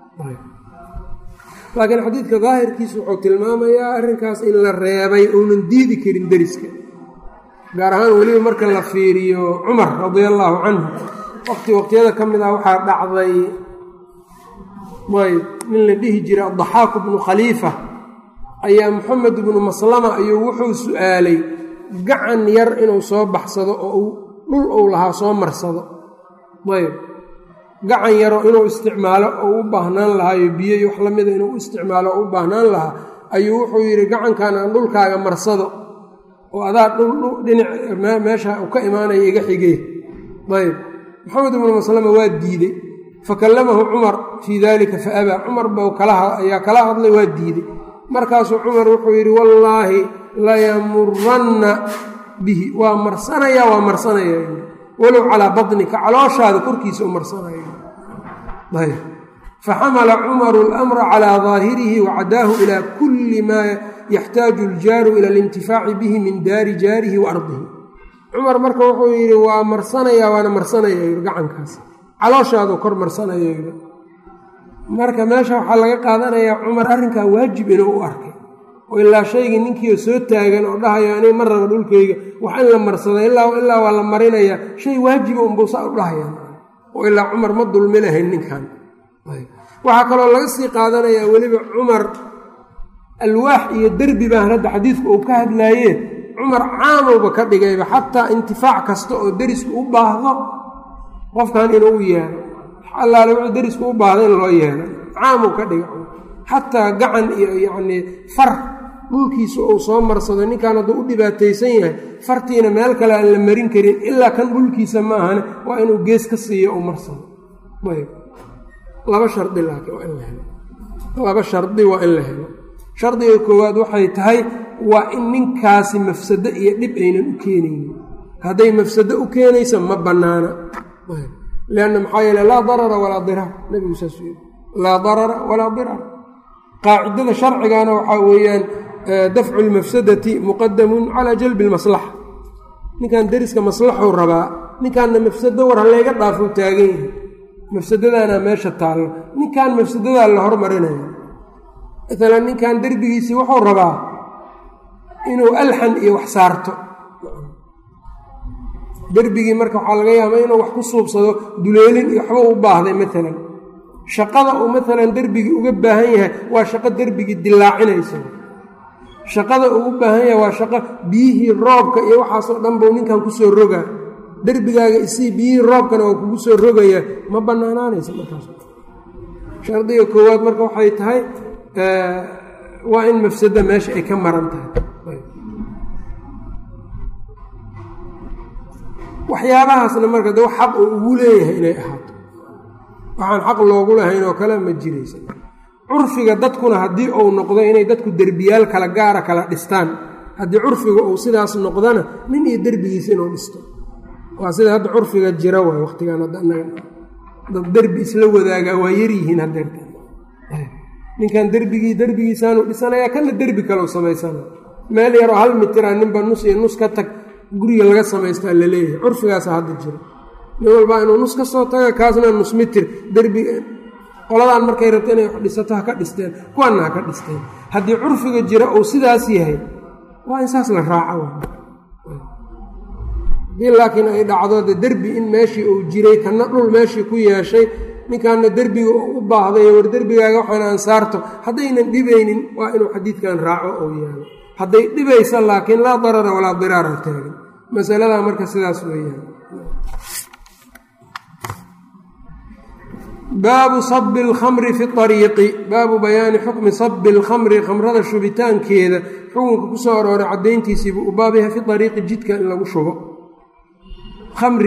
laakiin xadiidka daahirkiisa wuxuu tilmaamayaa arrinkaas in la reebay uunan diidi karin deriska gaar ahaan weliba marka la fiiriyo cumar radia allaahu canhu waqti waqtiyada ka mid ah waxaa dhacday ayb nin la dhihi jiray addaxaaku bnu khaliifa ayaa moxamed ibnu maslama ayuu wuxuu su-aalay gacan yar inuu soo baxsado oo uu dhul uu lahaa soo marsado ayb gacan yaro inuu isticmaalo oo u baahnaan lahaayo biyo iyo wax la mida inuu u isticmaalo oo u baahnaan lahaa ayuu wuxuu yidhi gacankan aan dhulkaaga marsado oo adaa dhudhinac meesha u ka imaanaya iga xigee ayb maxamed ibnu maslama waa diidey fakallamahu cumar fii dalika fa abaa cumar ba ayaa kala hadlay waa diiday markaasuu cumar wuxuu yidhi wallaahi layamuranna bihi waa marsanaya waa marsanaya walow calaa baطnika calooshaada korkiisa u marsanaya ayb faxamala cumaru اlamra calىa daahirihi wacadaahu ila kuli maa yaxtaaju اljaaru ila alintifaaci bihi min daari jaarihi wa ardihi cumar marka wuxuu yidhi waa marsanaya waana marsanaya gacankaas calooshaadu kor marsanaya marka meesha waxaa laga qaadanayaa cumar arrinkaa waajib inuu u arkay oo ilaa shaygii ninkiio soo taagan oo dhahayo aniga ma raba dhulkayga wax in la marsada ilaa waa la marinaya shay waajiba unbuusaa u dhahaya oo ilaa cumar ma dulmi lahayn ninkan waxaa kaloo laga sii qaadanayaa weliba cumar alwaax iyo derbi baan hadda xadiidku uu ka hadlaaye cumar caamowba ka dhigayba xataa intifaac kasta oo derisku u baahdo qofkan inuu u yeelo allaale wuxuu derisku u baahdo in loo yeelo caamuu ka dhiga xataa gacan iyo yacnii far dhulkiisa uu soo marsado ninkan hadduu u dhibaataysan yahay fartiina meel kale aan la marin karin ilaa kan dhulkiisa maahane waa inuu gees ka siiyo u marsado ayb laba shardi laakiin waa in la helo laba shardi waa in la helo shardiga koowaad waxay tahay waa in ninkaasi mafsado iyo dhib aynan u keenaynin hadday mafsado u keenaysa ma bannaana lianna maxaa yeele laa darara walaa diraar nebigu saasuu yidhi laa darara walaa diraar qaacidada sharcigana waxaa weeyaan dafcu lmafsadati muqadamun calaa jalbi lmaslaxa ninkan deriska maslaxuu rabaa ninkanna mafsado war hallayga dhaafou taagan yahay mafsadadaana meesha taallo ninkan mafsadadaa la hormarinaya maalan ninkan derbigiisii wuxuu rabaa inuu alxan iyo wax saarto derbigii marka waxaa laga yaabaa inuu wax ku suubsado duleelin iyo waxba u baahday maalan shaqada uu maalan derbigii uga baahan yahay waa shaqo derbigii dilaacinaysa shaqada uu u baahan yahay waa shaqo biyihii roobka iyo waxaasoo dhan buu ninkan kusoo rogaa derbigaaga isii biyihii roobkana waa kugu soo rogaya ma bannaanaanaysa markaas shardiga koowaad marka waxay tahay waa in mafsada meesha ay ka maran tahay waxyaabahaasna marka de xaq uu ugu leeyahay inay ahaato waxaan xaq loogu lahayn oo kale ma jiraysa curfiga dadkuna haddii uu noqdo inay dadku derbiyaal kala gaara kala dhistaan haddii curfiga uu sidaas noqdona nin iyo derbigiisa inuu dhisto waa sida hadda curfiga jira waay waqtigan dad derbi isla wadaagaa waa yaryihiin hadeerta ninkan derbigii derbigiisaanu dhisanayaa kana derbi kaleu samaysana meel yaroo hal mitira ninba nus iyo nus ka tag guriga laga samaystaa laleeyahay curfigaasa hadda jira nin walbaa inuu nus ka soo taga kaasna nus mitir derbi qoladaan markay rabto inay wax dhisato ha ka dhisteen kuwaanna ha ka dhisteen haddii curfiga jira uu sidaas yahay waa in saas la raaco haddii laakiin ay dhacdo de derbi in meeshii uu jiray kana dhul meeshii ku yeeshay ninkaana derbiga u baahday war derbigaaga waxaan ansaarto haddaynan dhibaynin waa inuu xadiidkan raaco ou yaalo hadday dhibaysa laakiin laa darara walaa diraara taagan masaladaa marka sidaas weeyaan baabu sabi alkhamri fi ariiqi baabu bayaani xukmi sabi alkhamri khamrada shubitaankeeda xukunka ku soo arooray caddayntiisiibuu u baab yahay fi ariiqi jidka in lagu shubo khamri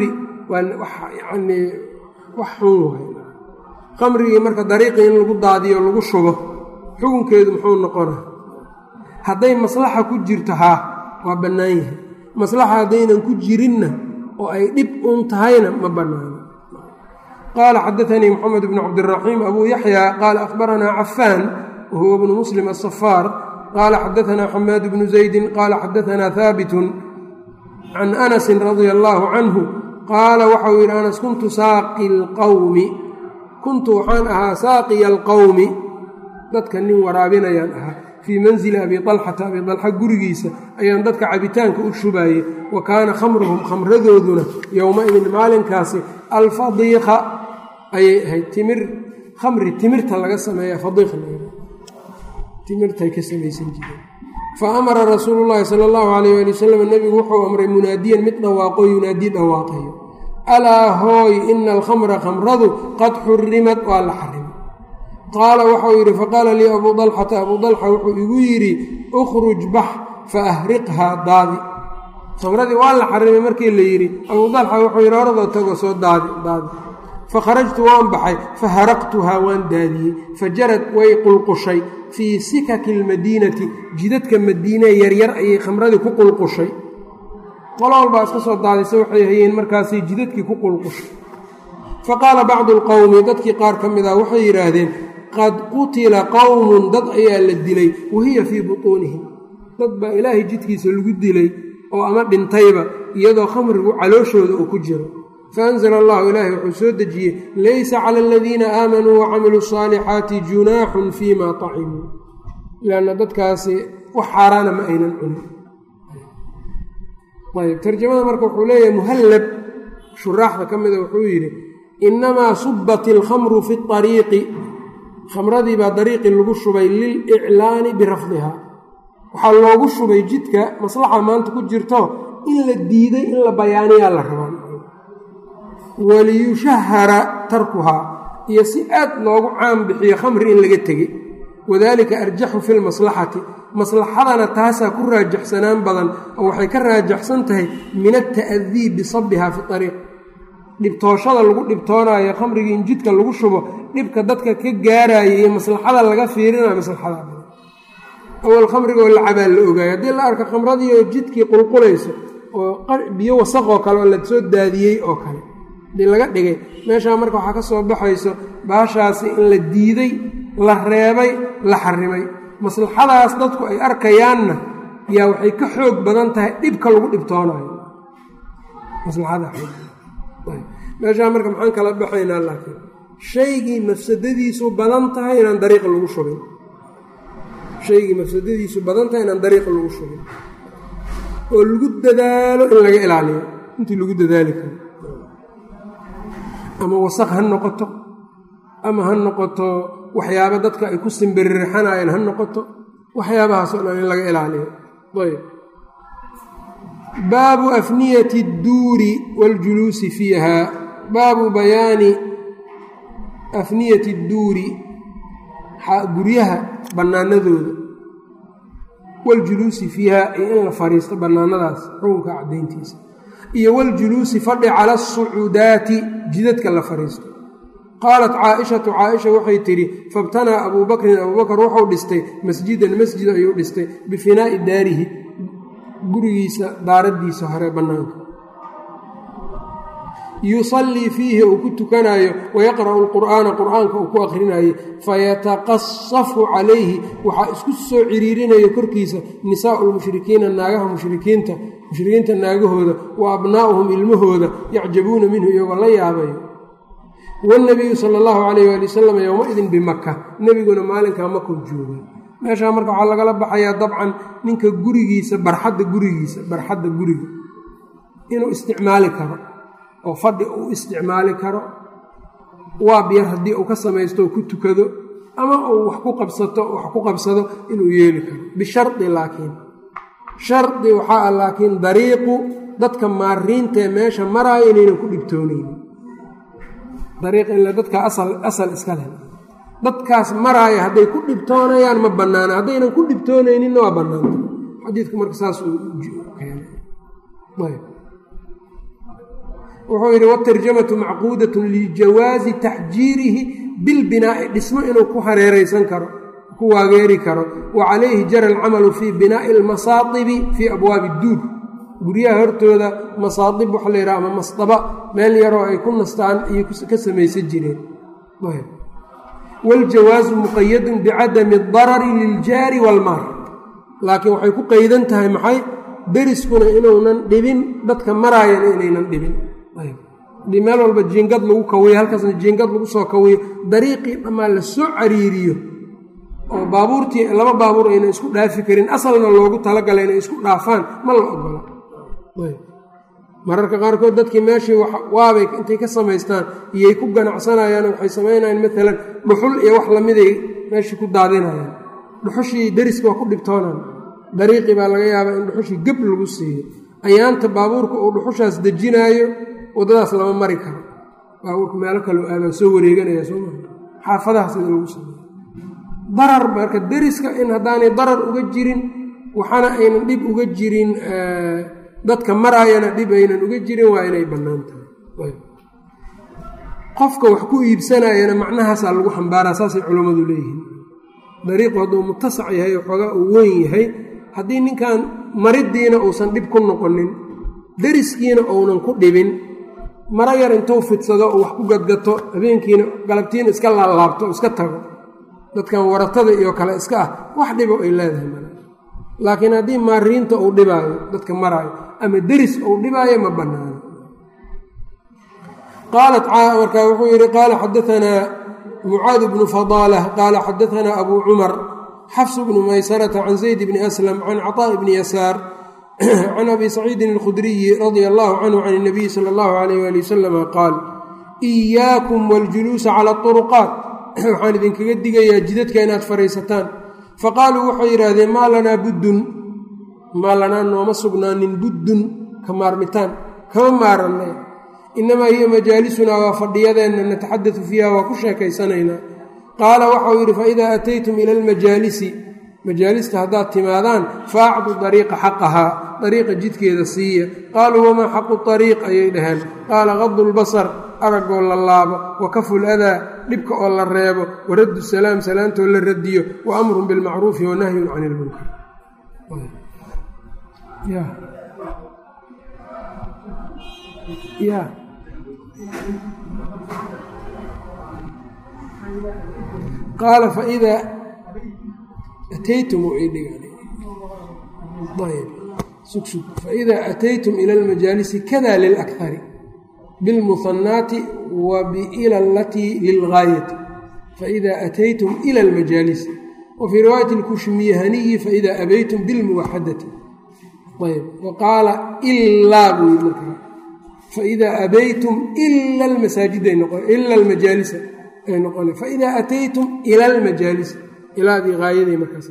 waa wax yacnii wax xun waay khamrigii marka dariiqii in lagu daadiyo lagu shubo xukunkeedu muxuu noqona hadday maslaxa ku jirto haa waa bannaan yahay maslaxa haddaynan ku jirinna oo ay dhib uun tahayna ma bannaano qaala xadaanii moxamed bnu cabdiraxiim abuu yaxya qaala akhbaranaa cafaan wa huwa bnu muslim asafaar qaala xadaanaa xamaad bnu zaydin qaala xadaanaa haabitun can anasin radia allaahu canhu qaala waxau yidhi anas kuntu saaqi lqowmi kuntu waxaan ahaa saaqiya alqowmi dadka nin waraabinayaan ahaa fii manzili abi alxata abi alxa gurigiisa ayaan dadka cabitaanka u shubaayey wa kaana khamruhum khamradooduna yowma-idin maalinkaasi alfadiiqa ayay ahayd timir khamri timirta laga sameeya fadiiqa timirtay ka samaysan jireen fa amara rasuulu llaahi sala allahu calayh ali wasalam nebigu wuxuu amray munaadiyan mid dhawaaqo yunaadii dhawaaqayo alaa hooy ina alkhamra khamradu qad xurimad waa la xarimay qaala waxau yidhi faqaala lii abuu dalxata abuu dalxa wuxuu igu yidhi ukhruj bax fa ahriqhaa daadi khamradii waa la xarimay markii la yidhi abuu dalxa wuxuu yidhi horadoo tago soo daadi daadi fakharajtu waan baxay faharaqtuhaa waan daadiyey fajarad way qulqushay fii sikaki almadiinati jidadka madiine yaryar ayay khamradii ku qulqushay qolo walbaa iska soo daadisa waxay hayeen markaasay jidadkii ku qulqushay fa qaala bacdu alqowmi dadkii qaar ka mid ah waxay yidhaahdeen qad qutila qowmun dad ayaa la dilay wahiya fii butuunihim dad baa ilaahay jidkiisa lagu dilay oo ama dhintayba iyadoo khamrigu calooshooda uu ku jiro faanzla allahu ilaahay wuxuu soo dejiyey laysa cala aladiina aamanuu wacamiluu asaalixaati junaaxun fii ma tacimuu lanna dadkaasi wax xaaraana ma aynan cunin ayb tarjamada marka wuxuu leeyahay muhallab shuraaxda ka mida wuxuu yidhi inamaa subat ilkhamru fi ariiqi khamradii baa dariiqi lagu shubay liliclaani birafdihaa waxaa loogu shubay jidka maslaxa maanta ku jirto in la diiday in la bayaaniyaa la rabaa waliyushahara tarkuhaa iyo si aad loogu caan bixiyo khamri in laga tegey wadaalika arjaxu fi lmaslaxati maslaxadana taasaa ku raajaxsanaan badan oo waxay ka raajaxsan tahay min alta'dii bisabiha fi ariiq dhibtooshada lagu dhibtoonaayo khamrigii in jidka lagu shubo dhibka dadka ka gaaraya iyo maslaxada laga fiirinayo maslaxada badan awal khamrigoo lacabaa la ogaayo haddii la arko khamradii oo jidkii qulqulayso oo biyo wasaqoo kale oo la soo daadiyey oo kale hadii laga dhigay meeshaa marka waxaa ka soo baxayso baashaasi in la diiday la reebay la xarimay maslaxadaas dadku ay arkayaanna yaa waxay ka xoog badan tahay dhibka lagu dhibtoonayo meeshaa marka maxaan kala baxaynaa laakiin shaygii mafsadadiisu badan tahay inaan dariiqa lagu shubin shaygii mafsadadiisu badan tahay inaan dariiqa lagu shubin oo lagu dadaalo in laga ilaaliyo intii lagu dadaali karo ama wasaq ha noqoto ama ha noqoto waxyaaba dadka ay ku simbiririxanayeen ha noqoto waxyaabahaasoo dhan in laga ilaaliyo ayb baabu afniyati اdduuri waاljuluusi fiiha baabu bayaani afniyati اdduuri guryaha bannaanadooda waاljuluusi fiiha iyo in la fadhiisto bannaanadaas xukunka caddayntiisa iyo waljuluusi fadhi cala asucuudaati jidadka la fadhiisto qaalat caaishatu caaisha waxay tidhi fabtanaa abuu bakrin abuu bakr wuxuu dhistay masjidan masjid ayuu dhistay bifinaa'i daarihi gurigiisa daaraddiisa hore bannaanka yusallii fiihi uu ku tukanaayo wayaqra'u lqur'aana qur'aanka uu ku akhrinayo fayataqasafu calayhi waxaa isku soo ciriirinayo korkiisa nisaa'u lmushrikiina naagaha mushrikiinta mushrikiinta naagahooda wa abnaa'uhum ilmahooda yacjabuuna minhu iyagoo la yaabayo wanabiyu sala allahu calayh waali wasalam yowma-idin bimaka nebiguna maalinkaa makuu joogay meeshaa marka waxaa lagala baxayaa dabcan ninka gurigiisa barxadda gurigiisa barxadda guriga inuu isticmaali karo oo fadhi uu isticmaali karo waab yar haddii uu ka samaysto oo ku tukado ama uu wax ku qabsato wax ku qabsado inuu yeeli karo bishardi laakiin shardi waxaa ah laakiin dariiqu dadka maariintaee meesha maraayo inaynan ku dhibtoonaynin dariiq ila dadka asal asal iska leh dadkaas maraaya hadday ku dhibtoonayaan ma bannaana haddaynan ku dhibtoonayninna waa bannaanta xadiidku marka saas uu keenay wuxuu yidhi watarjamatu macquudatun lijawaazi taxjiirihi bilbinaa'i dhismo inuu ku hareeraysan karo ku waageeri karo wa calayhi jara alcamalu fii binaa'i almasaadibi fii abwaabi duur guryaha hortooda masaadib waxa la yidhaha ama masdaba meel yaroo ay ku nastaan iyo ka samaysan jireen waljawaasu muqayadun bicadami darari liljaari waalmaar laakiin waxay ku qaydan tahay maxay deriskuna inuunan dhibin dadka maraayana inaynan dhibin haddii meel walba jiingad lagu kawiyo halkaasna jiingad lagu soo kawiyo dariiqii dhammaan la soo cariiriyo oo baabuurtii laba baabuur aynan isku dhaafi karin asalna loogu talagalay inay isku dhaafaan ma la ogola mararka qaarkood dadkii meeshii waabay intay ka samaystaan iyay ku ganacsanayaan waxay samaynayaan maalan dhuxul iyo wax lamiday meeshii ku daadinayaan dhuxushii deriska waa ku dhibtoonaan dariiqii baa laga yaabaa in dhuxushii geb lagu siiyo ayaanta baabuurka uu dhuxushaas dejinaayo waddadaas lama mari karo baabuurka meelo kaleo aabaa soo wareeganaya soo maa xaafadaha sida lagu sameeyo darar marka deriska in haddaanay darar uga jirin waxaana aynan dhib uga jirin dadka maraayana dhib aynan uga jirin waa inay bannaan tahay qofka wax ku iibsanayana macnahaasaa lagu xambaaraa saasay culammadu leeyihiin dariiqu hadduu mutasac yahay waxoogaa uu weyn yahay haddii ninkan mariddiina uusan dhib ku noqonin deriskiina uunan ku dhibin maro yar intuu fidsado oo wax ku gadgato habeenkiina galabtiina iska laalaabto iska tago dadkan waratada iyo kale iska ah wax dhibo ay leedahay mal laakiin haddii maariinta uu dhibaayo dadka maraayo ama deris uu dhibaayo ma bannaano qaalat markaa wuxuu yidhi qaala xadaanaa mucaad bnu fadaalah qaala xadaanaa abuu cumar xafs bnu maysarata can zayd bni aslam can caطaaءi bni yasaar can abi saciidin اlkhudriyi radia allahu canhu can اnabiyi sala اllahu alayh ali wasalama qaal إiyaakum waاljuluusa cala اطuruqaat waxaan idinkaga digayaa jidadka inaad fadhiisataan faqaaluu waxay yidhaahdeen maa lanaa buddun maa lanaa nooma sugnaanin buddun ka maarmitaan kama maarannay innamaa hiya majaalisunaa waa fadhiyadeenna nataxadatu fiiha waa ku sheekaysanaynaa qaala waxau yidhi faidaa ataytum ila almajaalisi majaalista haddaad timaadaan faacdu dariiqa xaqahaa dariiqa jidkeeda siiya qaaluu wamaa xaqu ariiq ayay dhaheen qaala qadu lbasar aragoo la laabo wa kafu ladaa dhibka oo la reebo waraddu salaam salaantoo la radiyo wa amrun bilmacruufi wa nahyun can ilmunkar qaala faidaa ataytum faidaa ataytum ila almajaalisi kada lilakari bilmuhanaati wa biila alatii lilgaayati faida ataytum ila almajaalisi wa fii riwaayati lkushmiyahaniyi faida abaytum bilmuwaxadati ayb wa qaala ilaa buu yii markaa faida abaytum ila almasaajiday noqon ila almajaalisa ay noqona faida ataytum ila almajaalisi ilaadii haayaday markaas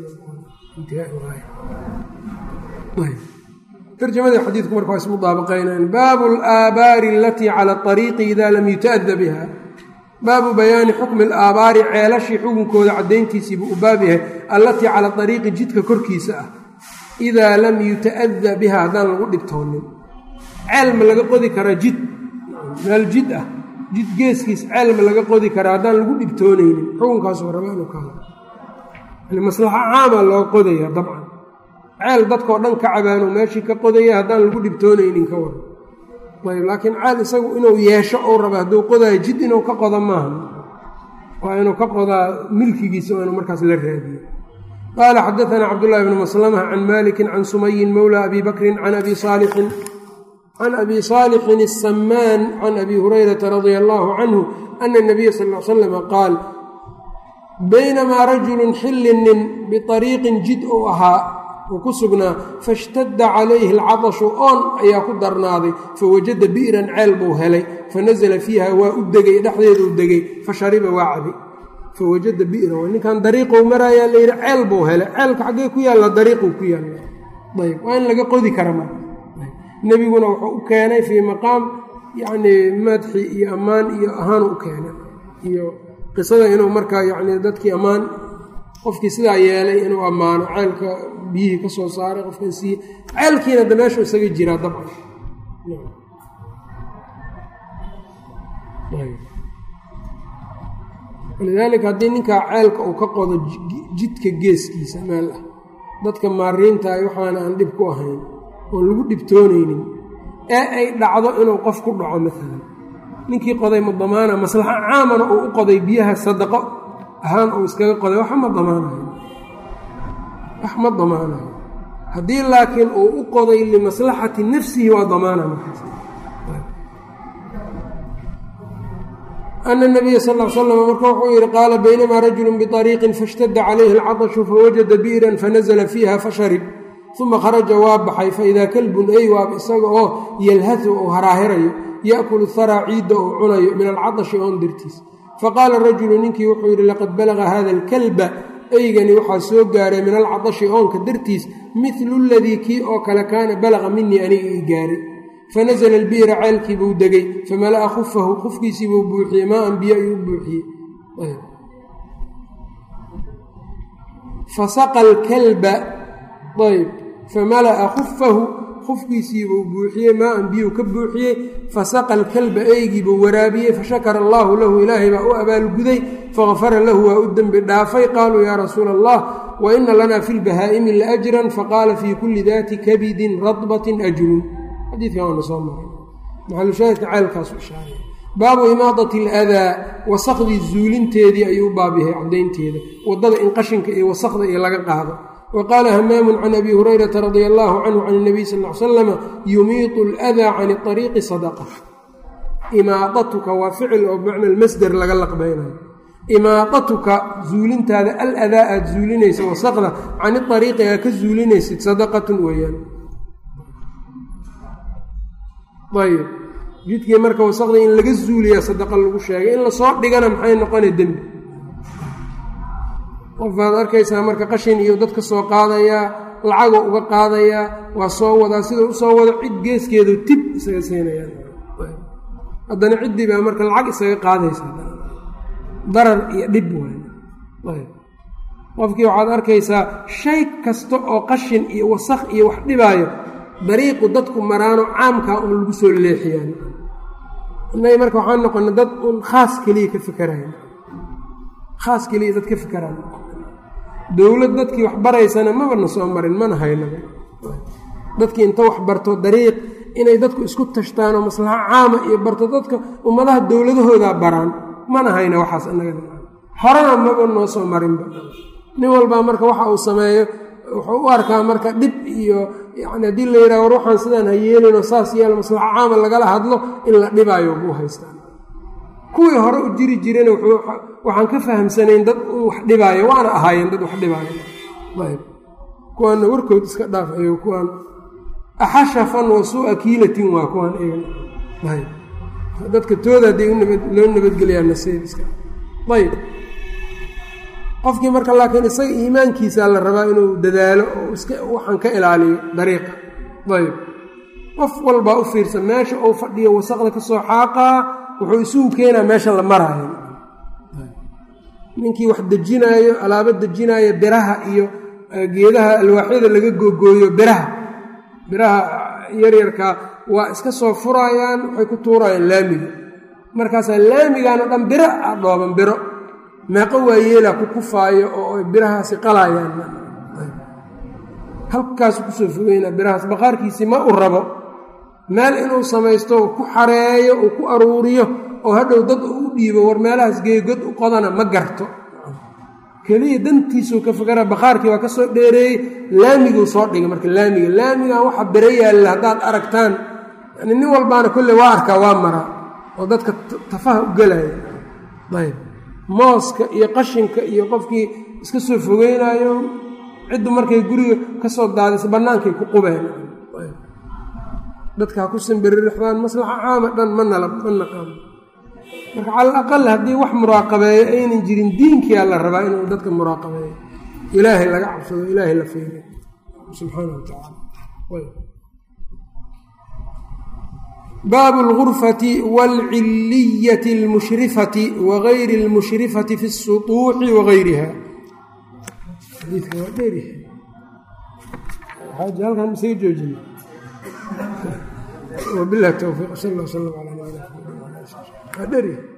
tarjamada xadiidku marka waa ismudaabaqaynaan baabu alaabaari alatii cala ariiqi ida lam yuta'ada biha baabu bayaani xukmi alaabaari ceelashii xukunkooda caddayntiisiibuu u baab yahay allatii cala ariiqi jidka korkiisa ah idaa lam yuta'ada biha haddaan lagu dhibtoonin ceel ma laga qodi karaa jid meel jid ah jid geeskiis ceel ma laga qodi karaa haddaan lagu dhibtoonaynin xukunkaasu raba inuu ka hadlo yani maslaxo caama loo qodaya dabcan ceel dadkao dhan ka cabaano meeshii ka qodaya haddaan lagu dhibtoonaynin ka waran ayb laakiin ceel isagu inuu yeesho ou raba hadduu qodayo jid inuu ka qodo maaha waa inuu ka qodaa milkigiisa oo inuu markaas la raadiyo qaala xadaanaa cabdullahi bni maslama can malikin can sumayin mowla abi bakrin can abi saalixin can abi saalixin asamaan can abi hurayrata radia allaahu canhu ana nabiya sal l slama qaal baynamaa rajulun xillinin biariiqin jid uu ahaa uu ku sugnaa fashtadda calayhi alcadashu oon ayaa ku darnaaday fawajada bi'ran ceel buu helay fanasala fiiha waa u degay dhexdeeduu degay fashariba waa cabay fawajada bi'ran waa ninkan dariiqou maraayaa la yidhi ceel buu helay ceelka xaggee ku yaalla dariiquu ku yaalla ayb waa in laga qodi kara marka nebiguna wuxuu u keenay fii maqaam yacnii madxi iyo ammaan iyo ahaanu u keenay iyo qisada inuu markaa yacnii dadkii ammaan qofkii sidaa yeelay inuu ammaano ceelka biyihii ka soo saaray qofkan siiye ceelkiina da meeshu isaga jiraa dabcan walidaalika haddii ninkaa ceelka uu ka qodo jidka geeskiisa meel ah dadka maariintaay waxaana aan dhib ku ahayn oon lagu dhibtoonaynin ee ay dhacdo inuu qof ku dhaco maalan ninkii qoday ma damaana maslaxo caamana uu u qoday biyaha sadaqo ahaan uu iskaga qoday wax ma damaanayo wax ma damaanayo haddii laakiin uu u qoday limaslaxati nafsihi waa damaana markaas ana nabiya sal l slam marka wuxuu yihi qaala baynamaa rajulu biطariiqin faاshtada calayhi اlcaطshu fawajada bi'ran fanazla fiiha fasharib uma kharaja waa baxay faidaa kalbun ey waab isaga oo yalhahu ou haraahirayo yaأkulu haraa ciidda ou cunayo min alcaطshi oon dartiis faqaala rajulu ninkii wuxuu yidhi laqad balaga hada اlkalba eygani waxaa soo gaaray min alcaطshi oonka dartiis midlu ladii kii oo kale kaana balaqa minii aniga ii gaaray fanasla albi'ra ceelkii buu degay famala'a khufahu khufkiisii buu buuxiyey maa an biyo ayuu buuxiyey fasaqa alkalba ayb famala'a khufahu khufkiisii buu buuxiyey maa an biyuu ka buuxiyey fasaqa alkalba eygii buu waraabiyey fashakara allaahu lahu ilaahay baa u abaalguday fagafara lahu waa u dembi dhaafay qaaluu yaa rasuula allah wa ina lanaa fi lbahaa'imi laajran faqaala fii kulli daati kabidin radbatin ajrun xadiidkan waana soo maray maxalushaahidka ceelkaasu ishaaray baabu imaadati aladaa wasakhdii zuulinteedii ayuu u baab yahay caddaynteeda waddada in qashinka iyo wasakda iyo laga qaado wa qaala hamaamun can abi hurayrata radia allaahu canhu can اnabiy sal l slama yumiitu aladaa can ariiqi sadaqa imaadatuka waa ficil oo bimacna almasder laga laqbaynayo imaadatuka zuulintaada aladaa aad zuulinaysa wasakda can iariiqi aa ka zuulinaysid sadaqatun weeyaan ayb jidkii marka wasaqda in laga zuuliyaa sadaqa lagu sheegay in lasoo dhigana maxay noqona dembi qofaad arkaysaa marka qashin iyo dadka soo qaadayaa lacago uga qaadayaa waa soo wadaa sidau usoo wado cid geeskeedu tib isaga siinayaan haddana ciddii baa marka lacag isaga qaadaysa darar iyo dhib waay qofkii waxaad arkaysaa shay kasta oo qashin iyo wasaq iyo wax dhibaayo dariiqu dadku maraano caamkaa un lagu soo leexiyaan innaga marka waxaan noqona dad un khaas keliya ka fikerayn khaas keliya dad ka fikeraan dowlad dadkii wax baraysana mabana soo marin mana haynaba dadkii inta wax barto dariiq inay dadku isku tashtaanoo maslaxo caama iyo barto dadka ummadaha dowladahoodaa baraan mana hayna waxaas inaga horena maba noo soo marinba nin walbaa marka waxa uu sameeyo wuxuu u arkaa marka dhib iyo yani haddii la yidhaha war waxaan sidaan ha yeelinoo saas yeel maslaxo caama lagala hadlo in la dhibaayo buu haystaan kuwii hore u jiri jirena waxaan ka fahamsanayn dad u wax dhibaayo waana ahaayeen dad wax dhibaayo ayb kuwaanna warkood iska dhaaf ayo kuwaan axashafan wa suu'a kiilatin waa kuwaan eegan ayb dadka tooda hadday loo nabadgeliyaa nasiibiska ayb qofkii marka laakiin isaga iimaankiisaa la rabaa inuu dadaalo oo iska waxaan ka ilaaliyo dariiqa ayb qof walbaa u fiirsan meesha uu fadhiyo wasaqda ka soo xaaqaa wuxuu isugu keenaa meesha la maraayo ninkii wax dejinaayo alaabo dejinaayo biraha iyo geedaha alwaaxyada laga googooyo biraha biraha yaryarkaa waa iska soo furaayaan waxay ku tuurayaan laamiga markaasaa laamigaanoo dhan biro a dhooban biro meeqo waayeelaa ku kufaayo oo birahaasi qalaayaan halkaasu kusoo fogeynaa birahaas baqaarkiisii ma u rabo meel inuu samaysto uu ku xareeyo uu ku aruuriyo oo hadhow dad uu u dhiibo war meelahaas geegod u qodana ma garto keliya dantiisuu ka fikara bakhaarkii waa ka soo dheereeyey laamiguu soo dhigay marka laamiga laamigan waxa biro yaalla haddaad aragtaan yani nin walbaana kolley waa arkaa waa maraa oo dadka tafaha u gelaya ayb mooska iyo qashinka iyo qofkii iska soo fogeynaayo ciddu markay guriga ka soo daadisa bannaankay ku qubeen dadka ha ku simbiririxdaan maslaxa caama dhan ma nala ma naqaano marka cala aqal haddii wax muraaqabeeyo aynan jirin diinkiyaa la rabaa inuu dadka muraaqabeeyo ilaahay laga cabsado ilaahay la fiiriyo subxaana wa tacaala baabu اlgurfati wاlciliyati اlmushrifati wagayri اlmushrifati fi الsuطuuxi wagayriha xadiidka waa dheeryahay xaaji halkan masaga joojina wabilahi towfiiq sal اllah slm ala nabina waa dheri